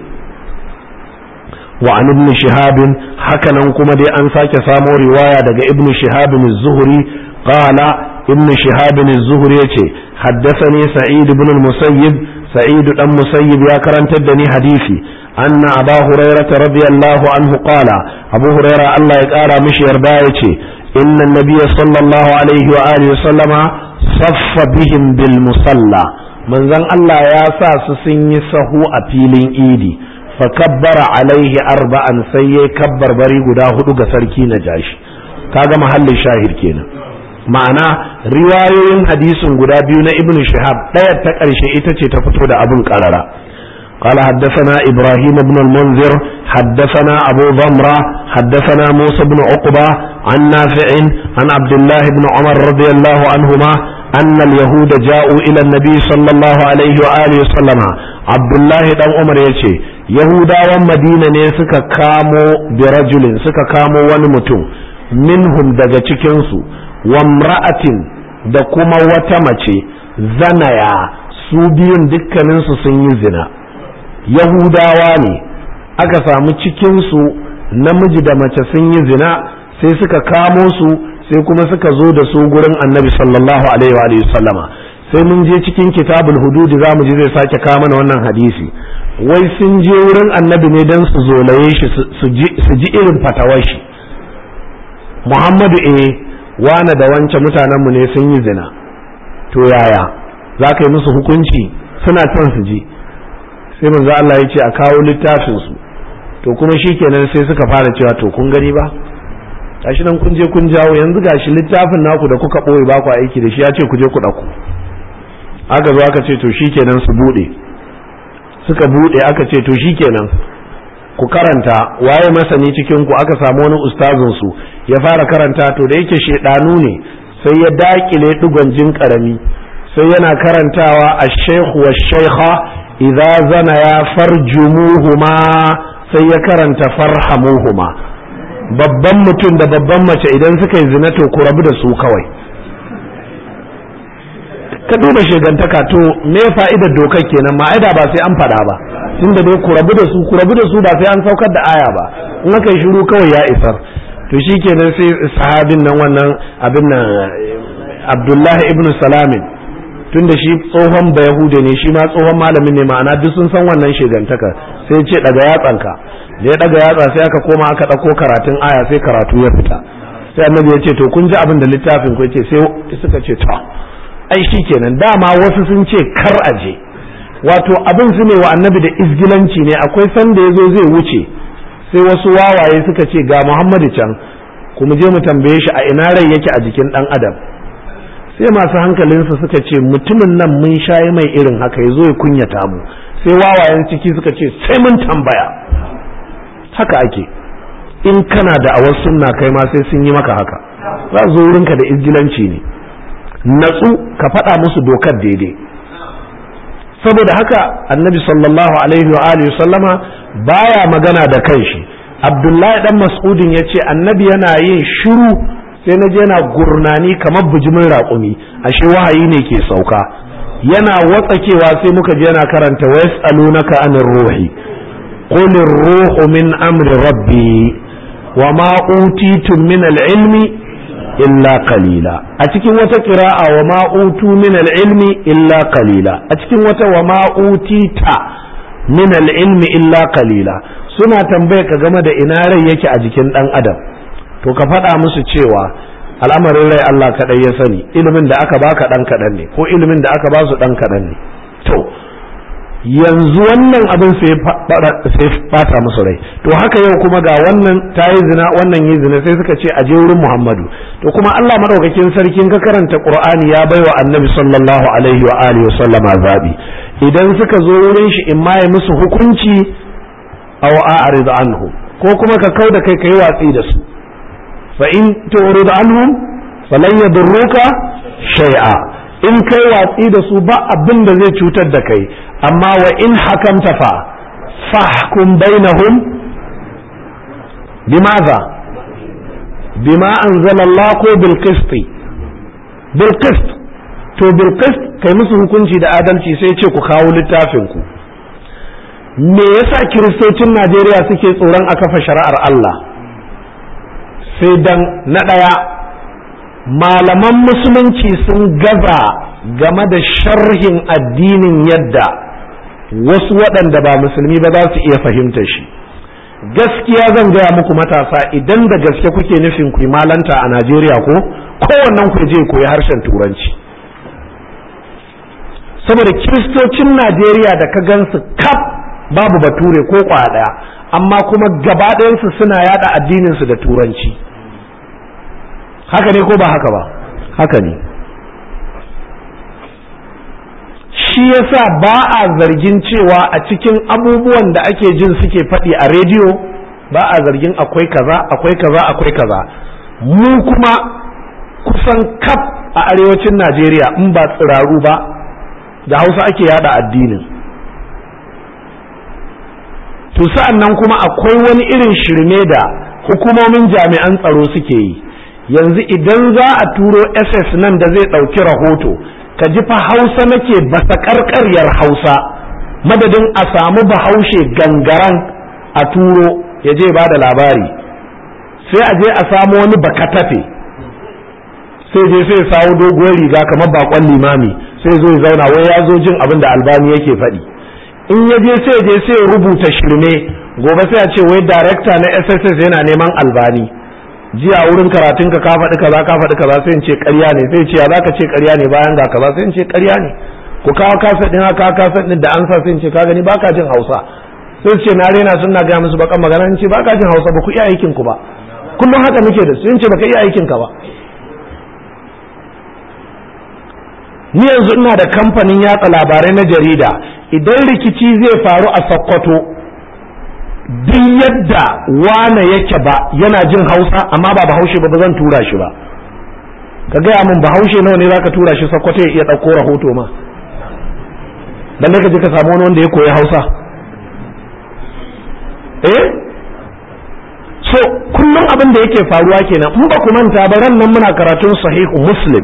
wa an ibn shihab hakanan kuma dai an sake samo riwaya daga ibn shihab az-zuhri qala ibn shihab az-zuhri yace haddathani sa'id ibn al-musayyib sa'id dan musayyib ya karantar da ni hadisi anna aba hurairah radiyallahu anhu qala abu hurairah Allah ya kara mishi yarda yace inna an-nabiy sallallahu alaihi wa alihi sallama saffa bihim bil musalla manzon Allah ya sa su sun yi sahu a filin idi fakabbara alaihi arba'an sai ya kabbar bari guda hudu ga sarki na jashi kaga mahallin shahid kenan ma'ana riwayoyin hadisin guda biyu na ibnu shihab ɗaya ta ƙarshe ita ce ta fito da abin ƙarara قال حدثنا إبراهيم بن المنذر حدثنا أبو ضمرة حدثنا موسى بن عقبة عن نافع عن عبد الله بن عمر رضي الله عنهما أن اليهود جاءوا إلى النبي صلى الله عليه وآله وسلم عبد الله بن عمر يشي yahudawan madina ne suka kamo birajulin suka kamo wani mutum minhum daga cikinsu wamra'atin da kuma wata mace zanaya su biyun dukkaninsu sun yi zina yahudawa ne aka samu cikinsu namiji da mace sun yi zina sai suka kamo su sai kuma suka zo da su gurin annabi sallallahu alaihi wa sallama sai mun je cikin kitabul hududi za mu ji zai sake kawo mana wannan hadisi wai sun je wurin annabi ne don su zolaye shi su ji irin fatawar shi muhammadu e wane da wancan mutanenmu ne sun yi zina to yaya za ka yi musu hukunci suna son su ji sai manzo Allah ya ce a kawo littafinsu to kuma shi kenan sai suka fara cewa to kun gani ba gashi nan kun je kun jawo yanzu gashi littafin naku da kuka ɓoye ba ku aiki da shi ya ce ku je ku ɗauko aka zo aka ce to shi kenan su buɗe suka bude aka ce to shikenan ku karanta waye masani cikin ku aka samu wani ustazin su ya fara karanta to da yake shedanu ne sai ya dakile digon jin karami sai yana karantawa ash-shaykh wash-shaykha idza zana ya farjumuhuma sai ya karanta farhamuhuma babban mutum da babban mace idan suka yi zina to ku rabu da su kawai ka duba shegantaka to me fa'idar dokar kenan ma'aida ba sai an faɗa ba tunda dai ku rabu da su ku rabu da su ba sai an saukar da aya ba in aka yi shiru kawai ya isar to shikenan sai sahabin nan wannan abin nan Abdullahi ibn Salamin tunda shi tsohon bayahude ne shi ma tsohon malamin ne ma'ana duk sun san wannan shegantaka sai ce daga yatsanka da ya daga yatsa sai aka koma aka ɗauko karatun aya sai karatu ya fita sai annabi ya ce to kun ji abin da littafin ku ce sai suka ce to ai shi kenan dama wasu sun ce kar aje wato abin su ne wa annabi da izgilanci ne akwai sanda ya zo zai wuce sai wasu wawaye suka ce ga muhammadu can kuma je mu tambaye shi a ina rai yake a jikin dan adam sai masu hankalinsu suka ce mutumin nan mun shayi mai irin haka ya zo ya kunyata mu sai wawayen ciki suka ce sai mun tambaya haka ake in kana da awar sunna kai ma sai sun yi maka haka za zo wurinka da izgilanci ne natsu ka faɗa musu dokar daidai saboda haka annabi sallallahu alaihi wa alihi sallama baya magana da kanshi abdullahi dan mas'udin ya ce annabi yana yin shiru sai na je yana gurnani kamar bijimin raƙumi ashe wahayi ne ke sauka yana watsakewa sai muka je yana karanta wa yas'alunaka anir ruhi qul ruhu min amri rabbi wa ma utitum min al-ilmi illa qalila a cikin wata qira'a wa ma utu min al-ilmi illa qalila a cikin wata wa ma utita min al-ilmi illa qalila suna tambaye ka game da ina rai yake a jikin dan adam to ka faɗa musu cewa al'amarin rai Allah kaɗai ya sani ilimin da aka baka ɗan kaɗan ne ko ilimin da aka ba su ɗan kaɗan ne to yanzu wannan abin sai fata musu rai to haka yau kuma ga wannan ta yi zina wannan yi zina sai suka ce a je wurin Muhammadu to kuma Allah madaukakin sarkin ka karanta Qur'ani ya baiwa Annabi sallallahu alaihi wa alihi wa sallama zabi idan suka zo wurin shi in ma ya musu hukunci aw a'rid anhu ko kuma ka kauda kai kai watsi da su fa in tu'rid anhum falan yadurruka shay'a in kai watsi da su ba abin da zai cutar da kai amma wa in hakamta fa fahkum bainahum bimaza bima anzalallah ko bil qist bil qist to bil qist kai musu hukunci da adalci sai ce ku kawo littafin ku me yasa kiristocin Najeriya suke tsoron a kafa shari'ar Allah sai dan na ɗaya malaman musulunci sun gaza game da sharhin addinin yadda wasu waɗanda ba musulmi ba za su iya fahimta shi gaskiya zan gaya muku matasa idan da gaske kuke nufin ku malanta a Najeriya ko kowannen ku je koyi harshen turanci saboda kiristocin Najeriya da ka gansu kaf babu bature ko ɗaya amma kuma gaba ɗayansu suna yada addininsu da turanci haka ne ko ba haka ba haka ne shi yasa ba a zargin cewa a cikin abubuwan da ake jin suke faɗi a rediyo ba a zargin akwai kaza akwai kaza akwai kaza mu kuma kusan kaf a arewacin najeriya in ba tsiraru ba da hausa ake yada addinin to sa'an nan kuma akwai wani irin shirme da hukumomin jami'an tsaro suke yi yanzu idan za a turo ss nan da zai ɗauki rahoto ka ji fa hausa nake basa karkaryar hausa madadin a samu bahaushe gangaran a turo ya je ba da labari sai a je a samu wani bakatafe sai je sai sawo doguwar riga kamar bakon limami sai zo ya zauna wai ya zo jin abin da albani yake faɗi in ya je sai je sai rubuta shirme gobe sai a ce wai darekta na sss yana neman albani jiya wurin karatun ka faɗi kaza ka faɗi kaza sai in ce ƙarya ne sai ce ya zaka ce ƙarya ne bayan ga kaza sai in ce ƙarya ne ku kawo kasa din haka kasa din da an sa sai in ce ka gani baka jin Hausa sai ce na rena suna ga musu bakan magana in ce baka jin Hausa ba ku iya aikin ku ba kullum haka muke da su in ce baka iya aikin ka ba ni yanzu ina da kamfanin yatsa labarai na jarida idan rikici zai faru a Sokoto duk yadda wane yake ba yana jin hausa amma ba bahaushe ba ba zan tura shi ba ka gaya min bahaushe nawa ne zaka tura shi sakwato ya iya ɗauko rahoto ma dan ka je ka samu wani wanda ya koyi hausa eh so kullum abin da yake faruwa kenan in ba ku manta ba ran nan muna karatun sahihu muslim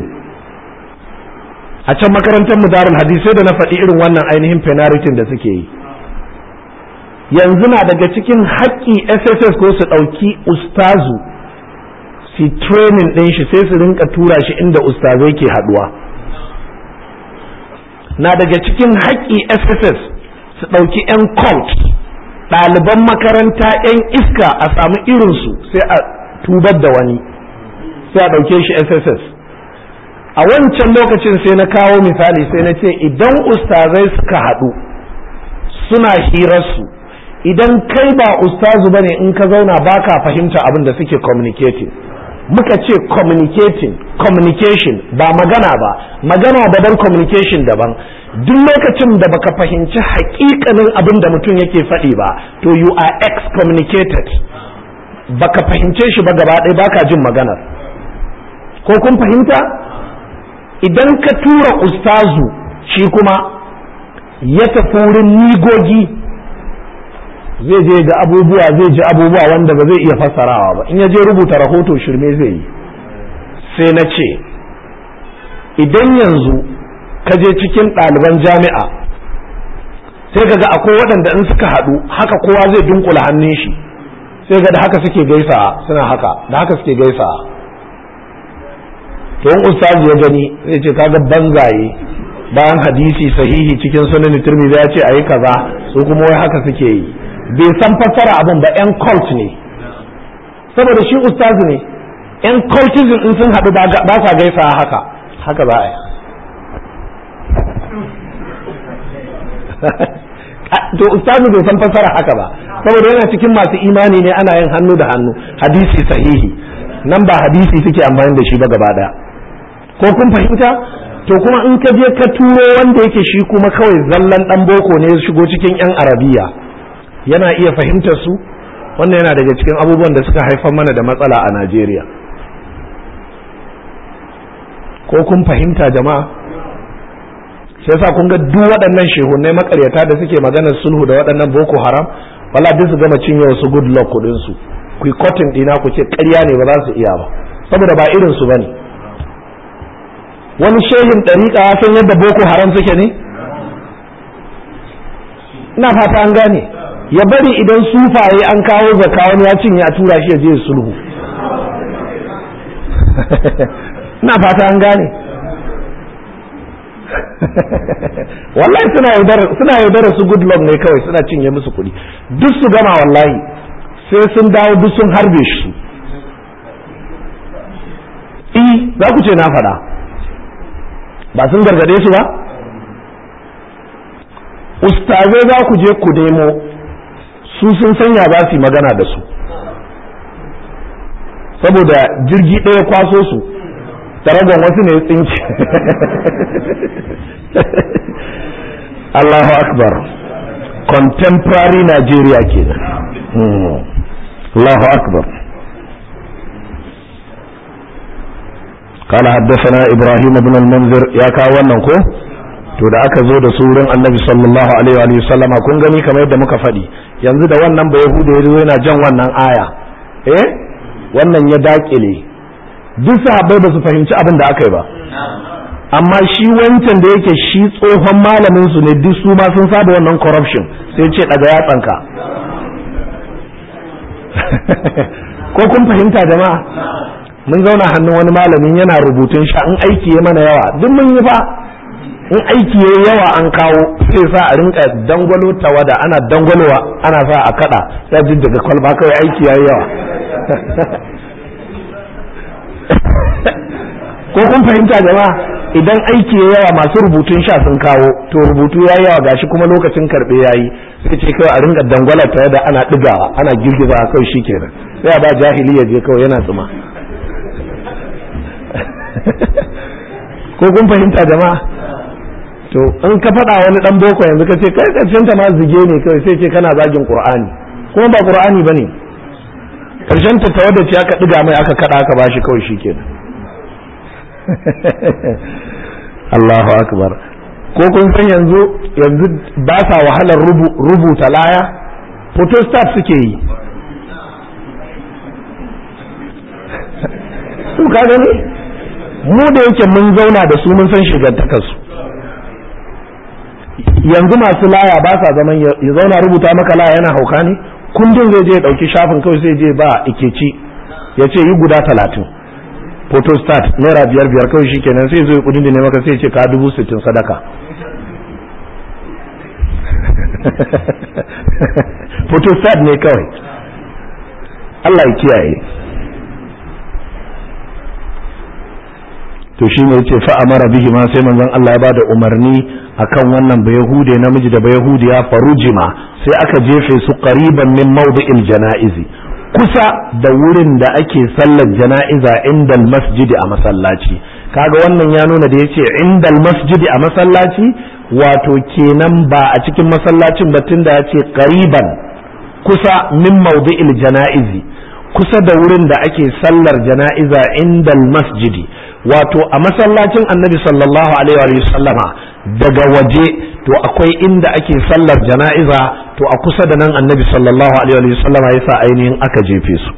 a can makarantar mu darul hadisai da na faɗi irin wannan ainihin penalty da suke yi yanzu na daga cikin haƙƙi sss ko su ɗauki ustazu su training ɗin shi sai su rinka tura shi inda ustazai ke haɗuwa na daga cikin haƙƙi sss su ɗauki 'yan cult ɗaliban makaranta 'yan iska a samu irinsu sai a tubar da wani sai a ɗauke shi sss a wancan lokacin sai na kawo misali sai na ce idan ustazai suka haɗu suna hirarsu idan kai ba ustazu bane in ka zauna baka fahimta abin da suke communicating muka ce communicating communication ba magana ba magana daban communication daban duk lokacin da baka fahimci hakikanin abin da mutum yake faɗi ba to you are excommunicated baka fahimce shi ba gaba ɗaya baka jin maganar ko kun fahimta idan ka tura ustazu shi kuma ya tafi wurin nigogi zai je ga abubuwa zai ji abubuwa wanda ba zai iya fassarawa ba in ya je rubuta rahoto shirme zai yi sai na ce idan yanzu ka je cikin ɗaliban jami'a sai ka ga akwai waɗanda in suka haɗu haka kowa zai dunkula hannun shi sai ga da haka suke gaisa suna haka da haka suke gaisa to in ustazi ya gani zai ce kaga banzaye bayan hadisi sahihi cikin sunan turmizi ya ce ayi kaza su kuma wai haka suke yi bai san fassara abin ba yan cult ne saboda shi ustazi ne yan cultism in sun haɗu ba sa gaisa haka haka za a yi to ustazi bai san fassara haka ba saboda yana cikin masu imani ne ana yin hannu da hannu hadisi sahihi nan ba hadisi suke amfani da shi ba gaba daya ko kun fahimta to kuma in ka je ka turo wanda yake shi kuma kawai zallan dan boko ne ya shigo cikin yan arabiya yana iya fahimtar su wannan yana daga cikin abubuwan da suka haifar mana da matsala a Najeriya ko kun fahimta jama'a sai yasa kun ga duk waɗannan shehunai makaryata da suke maganar sulhu da waɗannan boko haram wala duk su gama cinye wasu good luck kuɗin su ku yi cotton ɗina ku ce ƙarya ne ba za su iya ba saboda ba irin su bane wani shehin ɗariƙa ya san yadda boko haram suke ne ina fata an gane ya bari idan sufaye an kawo zaka wani ya cinye a tura shi ya je sulhu ina fata an gane wallahi suna yaudara suna yaudara su good luck ne kawai suna cinye musu kuɗi duk su gama wallahi sai sun dawo duk sun harbe shi i za ku ce na faɗa ba sun gargade su ba ustazai za ku je ku nemo su sun sanya za su yi magana da su saboda jirgi ɗaya kwaso su taragon wasu ne tsinci Allahu akbar contemporary Nigeria kenan Allahu akbar قال حدثنا ابراهيم بن المنذر يا kawo wannan ko to da aka zo da su wurin annabi sallallahu alaihi wa sallama kun gani kamar yadda muka faɗi yanzu da wannan ba yahuda yazo yana jan wannan aya eh wannan ya dakile duk sahabbai ba su fahimci abin da aka yi ba amma shi wancan da yake shi tsohon malamin su ne duk su ma sun saba wannan corruption sai ce daga yatsanka ko kun fahimta jama'a mun zauna hannun wani malamin yana rubutun sha in aiki ya mana yawa duk mun yi fa in aiki ya yawa an kawo sai sa a rinka dangwalo tawada ana dangwalowa ana sa a kada sai jin daga kwalba kawai aiki ya yawa ko kun fahimta jama'a idan aiki ya yawa masu rubutun sha sun kawo to rubutu ya yawa gashi kuma lokacin karbe yayi sai ce kawai a rinka dangwala tawada ana digawa ana girgiza kawai shikenan sai a ba jahili ya je kawai yana tsuma ko kun fahimta jama'a to in ka faɗa wani ɗan boko yanzu ka ce kai ƙarshen ta ma zige ne kawai sai ce kana zagin qur'ani kuma ba qur'ani bane ƙarshen ta tawadda ce aka ɗiga mai aka kaɗa aka bashi kawai shikenan Allahu akbar ko kun san yanzu yanzu ba sa wahalar rubuta laya photostat suke yi su ka gani mu da yake mun zauna da su mun san shigantakarsu yanzu masu laya ba sa zaman ya zauna rubuta maka laya yana hauka ne kundin zai je ya dauki shafin kawai sai je ba ikeci ya ce yi guda talatin photostat naira biyar biyar kawai shi kenan sai zo kudin da ne maka sai ce ka dubu sittin sadaka photostat ne kawai Allah ya kiyaye to shi ne yace fa amara bihi ma sai manzon Allah ya bada umarni akan wannan bayahude namiji da bayahudiya farujima sai aka jefe su qariban min mawdi'il janaizi kusa da wurin da ake sallar jana'iza inda masjidi a masallaci kaga wannan ya nuna da yace inda masjidi a masallaci wato kenan ba a cikin masallacin ba tunda yace qariban kusa min mawdi'il janaizi kusa da wurin da ake sallar jana'iza inda masjidi wato a masallacin annabi sallallahu alaihi wa sallama daga waje to akwai inda ake sallar jana'iza to a kusa da nan annabi sallallahu alaihi wa sallama yasa ainihin aka jefe su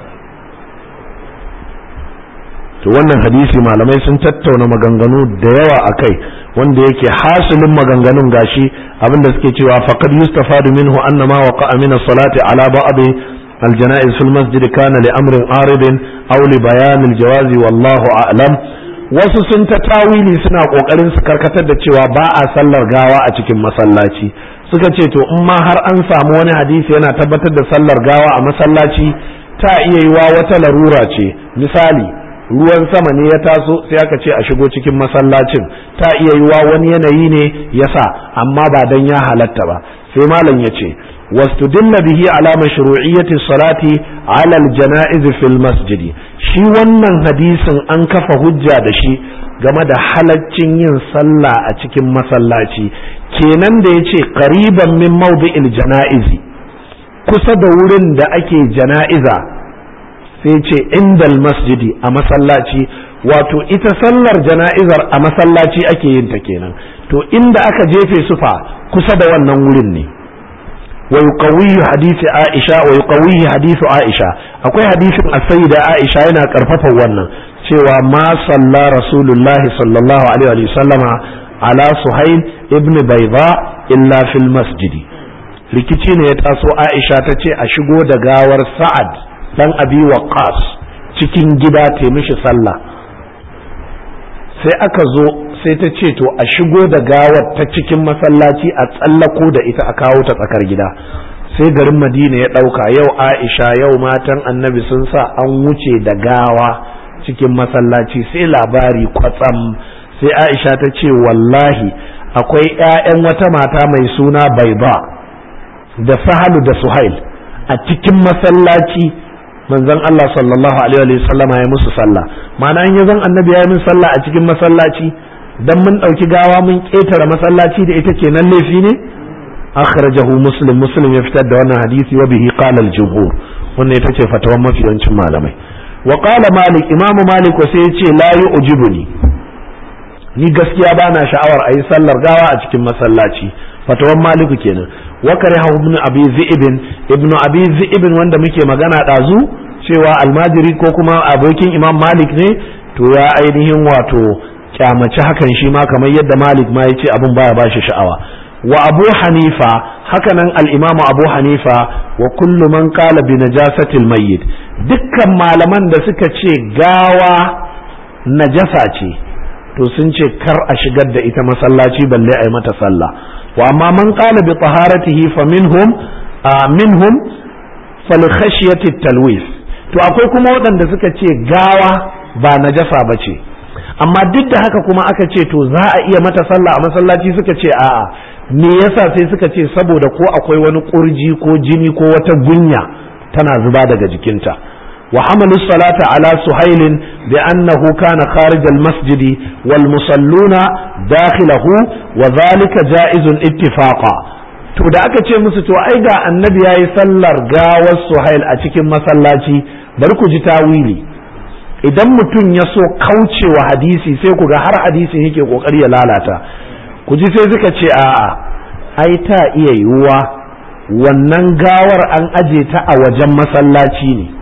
to wannan hadisi malamai sun tattauna maganganu da yawa a kai wanda yake hasilin maganganun gashi abinda suke cewa faqad yustafadu minhu anna ma waqa'a min as-salati ala ba'd الجنائز في المسجد كان لأمر عارض أو لبيان الجواز والله أعلم wasu sun ta tawili suna kokarin su karkatar da cewa ba a sallar gawa a cikin masallaci suka ce to in ma har an samu wani hadisi yana tabbatar da sallar gawa a masallaci ta iya yiwa wata larura ce misali ruwan sama ne ya taso sai aka ce a shigo cikin masallacin ta iya yiwa wani yanayi ne yasa amma ba dan ya halatta ba sai malam ya ce واستدل به على مشروعية الصلاة على الجنائز في المسجد shi wannan hadisin an kafa hujja da shi game da halaccin yin sallah a cikin masallaci kenan da ya ce ƙariban min mawdi'il jana'izi kusa da wurin da ake jana'iza sai ce indal masjidi a masallaci wato ita sallar jana'izar a masallaci ake yin ta kenan to inda aka jefe su fa kusa da wannan wurin ne wa yuqawwiyu hadisi Aisha wa yuqawwiyu hadisu Aisha akwai hadisin as-sayyida Aisha yana karfafa wannan cewa ma salla rasulullahi sallallahu alaihi wa sallama ala suhail ibn bayda illa fil masjidi rikici ne ya taso Aisha ta ce a shigo da gawar Sa'ad dan Abi Waqqas cikin gida ta mishi sallah sai aka zo sai ta ce to a shigo da gawar ta cikin masallaci a tsallako da ita a kawo ta tsakar gida sai garin Madina ya ɗauka yau Aisha yau matan annabi sun sa an wuce da gawa cikin masallaci sai labari kwatsam sai Aisha ta ce wallahi akwai 'ya'yan wata mata mai suna Baiba da sahalu da suhail a cikin masallaci manzon Allah sallallahu alaihi wa sallama ya musu sallah ma'ana in yazan annabi ya yi min sallah a cikin masallaci dan mun dauki gawa mun ketare masallaci da ita kenan laifi ne akhrajahu muslim muslim ya fitar da wannan hadisi wa bihi qala al-jumhur wannan ita ce fatawan mafi yawancin malamai wa qala malik imam malik sai ya ce la yu'jibuni ni gaskiya bana sha'awar a yi sallar gawa a cikin masallaci fatawan maliku kenan wa kariha ibn abi zi'ibin ibn abi zi'ibin wanda muke magana dazu cewa almajiri ko kuma abokin imam malik ne to ya ainihin wato kyamaci hakan shi ma kamar yadda malik ma yace abin baya bashi sha'awa wa abu hanifa hakanan al-imam abu hanifa wa kullu man qala bi najasatil mayyit dukkan malaman da suka ce gawa najasa ce to sun ce kar a shigar da ita masallaci balle a yi mata sallah wa amma man qala bi taharatihi fa minhum minhum fal khashyati talwis to akwai kuma waɗanda suka ce gawa ba najasa ba ce amma duk da haka kuma aka ce to za a iya mata sallah a masallaci suka ce a'a me yasa sai suka ce saboda ko akwai wani kurji ko jini ko wata gunya tana zuba daga jikinta وحملوا الصلاة على سهيل بأنه كان خارج المسجد والمصلون داخله وذلك جائز اتفاقا to da aka ce musu to ai ga annabi yayi sallar gawar suhail a cikin masallaci bari ku ji tawili idan mutum ya so kaucewa hadisi sai ku ga har hadisin yake kokari ya lalata ku ji sai suka ce a'a ai ta iya yiwuwa wannan gawar an aje ta a wajen masallaci ne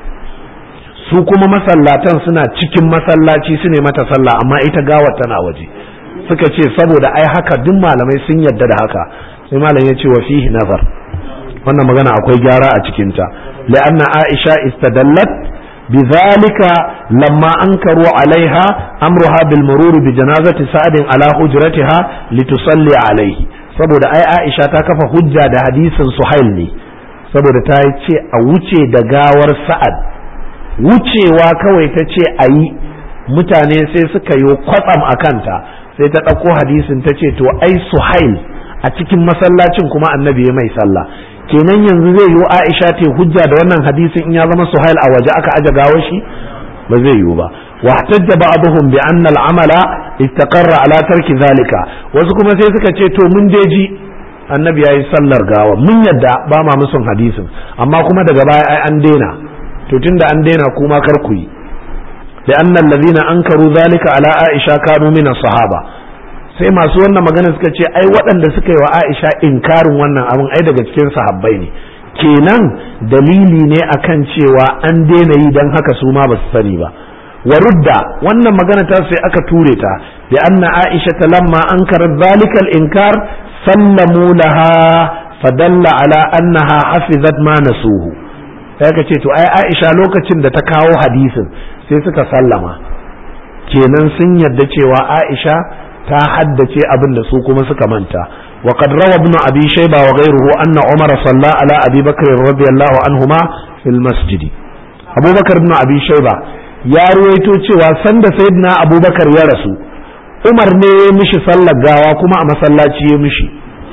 su kuma masallatan suna cikin masallaci su ne mata sallah amma ita gawar tana waje suka ce saboda ai haka duk malamai sun yadda da haka sai malam ya ce wa fihi nazar wannan magana akwai gyara a cikinta la'anna aisha istadallat bidhalika lamma ankaru alaiha amruha bil murur bi janazati sa'adin ala hujratiha litusalli alaihi saboda ai aisha ta kafa hujja da hadisin suhail ne saboda ta ce a wuce da gawar sa'ad wucewa kawai ta ce a yi mutane sai suka yi kwatsam a kanta sai ta ɗauko hadisin ta ce to ai suhail a cikin masallacin kuma annabi ya mai sallah kenan yanzu zai yi aisha ta hujja da wannan hadisin in ya zama suhail a waje aka aje gawo shi ba zai yiwu ba واحتج بعضهم بأن العمل استقر على ترك ذلك wasu kuma sai suka ce to mun je ji annabi yayi sallar gawa mun yadda ba ma musun hadisin amma kuma daga baya ai an daina to tunda an daina kuma kar ku yi da annal ladina ankaru zalika ala aisha kanu min sahaba sai masu wannan magana suka ce ai waɗanda suka yi wa aisha inkarin wannan abin ai daga cikin sahabbai ne kenan dalili ne akan cewa an daina yi dan haka su ma ba su sani ba wa rudda wannan magana ta sai aka ture ta bi anna aisha lamma ankarat zalika al-inkar sallamu laha fadalla ala annaha hafizat ma nasuhu sai ka ce to ai Aisha lokacin da ta kawo hadisin sai suka sallama kenan sun yarda cewa Aisha ta haddace abin da su kuma suka manta wa qad rawa ibn abi shayba wa ghayruhu anna umar salla ala abi bakr radiyallahu anhuma fil masjid abubakar ibn abi shayba ya ruwaito cewa sanda sayyidina abubakar ya rasu umar ne ya mishi sallar gawa kuma a masallaci ya mishi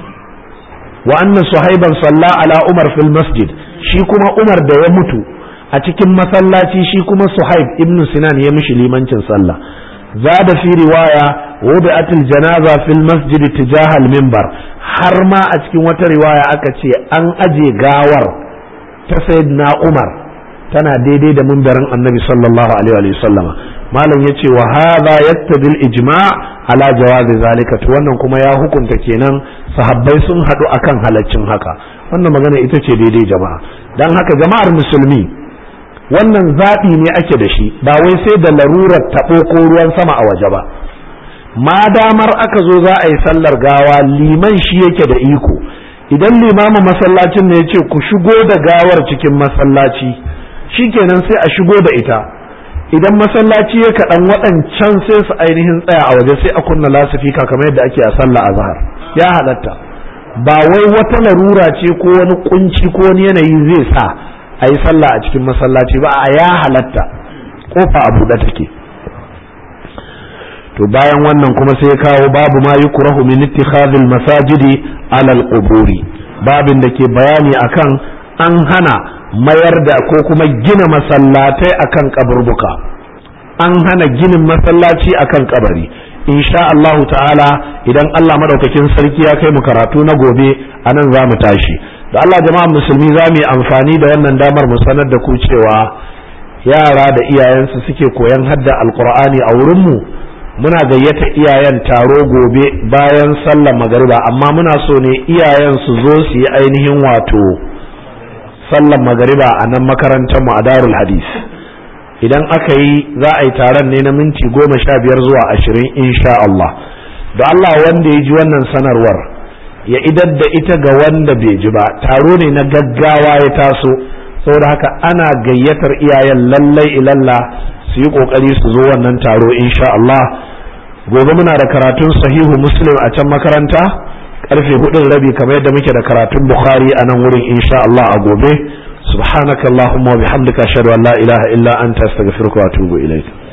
wa anna suhaiban salla ala umar fil masjid shi kuma umar da ya mutu a cikin masallaci shi kuma suhaib ibn sinan ya mishi limancin sallah zada fi riwaya wudi'atil janaza fil masjid tijaha al minbar har ma a cikin wata riwaya aka ce an aje gawar ta sayyidina umar tana daidai da mimbarin annabi sallallahu alaihi wa sallama malam yace wa hadha yattabi al-ijma' ala jawazi zalika to wannan kuma ya hukunta kenan sahabbai sun hadu akan halaccin haka wannan magana ita ce daidai jama'a dan haka jama'ar musulmi wannan zaɓi ne ake da shi ba wai sai da larurar taɓo ko ruwan sama a waje ba ma damar aka zo za a yi sallar gawa liman shi yake da iko idan limamin masallacin ne ya ce ku shigo da gawar cikin masallaci shikenan sai a shigo da ita idan masallaci ya kaɗan waɗancan sai su ainihin tsaya a waje sai a kunna lasifika kamar yadda ake a sallah a zahar ya halatta ba wai wata larura ce ko wani kunci ko wani yanayi zai sa a yi sallah a cikin masallaci ba a ya halatta kofa a buɗe take to bayan wannan kuma sai ya kawo babu ma yukrahu min ittikhadhil masajidi alal quburi babin da ke bayani akan an hana mayar da ko kuma gina masallatai akan kaburbuka an hana ginin masallaci akan kabari insha Allah ta'ala idan Allah madaukakin sarki ya kai mu karatu na gobe anan za mu tashi da Allah jama'a musulmi za mu yi amfani da wannan damar mu sanar da ku cewa yara da iyayensu suke koyan hadda alqur'ani a wurin mu muna gayyata iyayen taro gobe bayan sallar magariba amma muna so ne iyayen su zo su yi ainihin wato sallar magariba a nan makarantar mu a darul hadis idan aka yi za a yi taron ne na minti goma sha biyar zuwa ashirin insha Allah da Allah wanda ya ji wannan sanarwar ya idar da ita ga wanda bai ji ba taro ne na gaggawa ya taso saboda haka ana gayyatar iyayen lallai ilalla su yi kokari su zo wannan taro insha Allah gobe muna da karatun sahihu muslim a can makaranta karfe hudun rabi kamar yadda muke da karatun bukhari a nan wurin insha Allah a gobe subhanakallahumma wa bihamdika ashhadu an la ilaha illa anta astaghfiruka wa atubu ilaik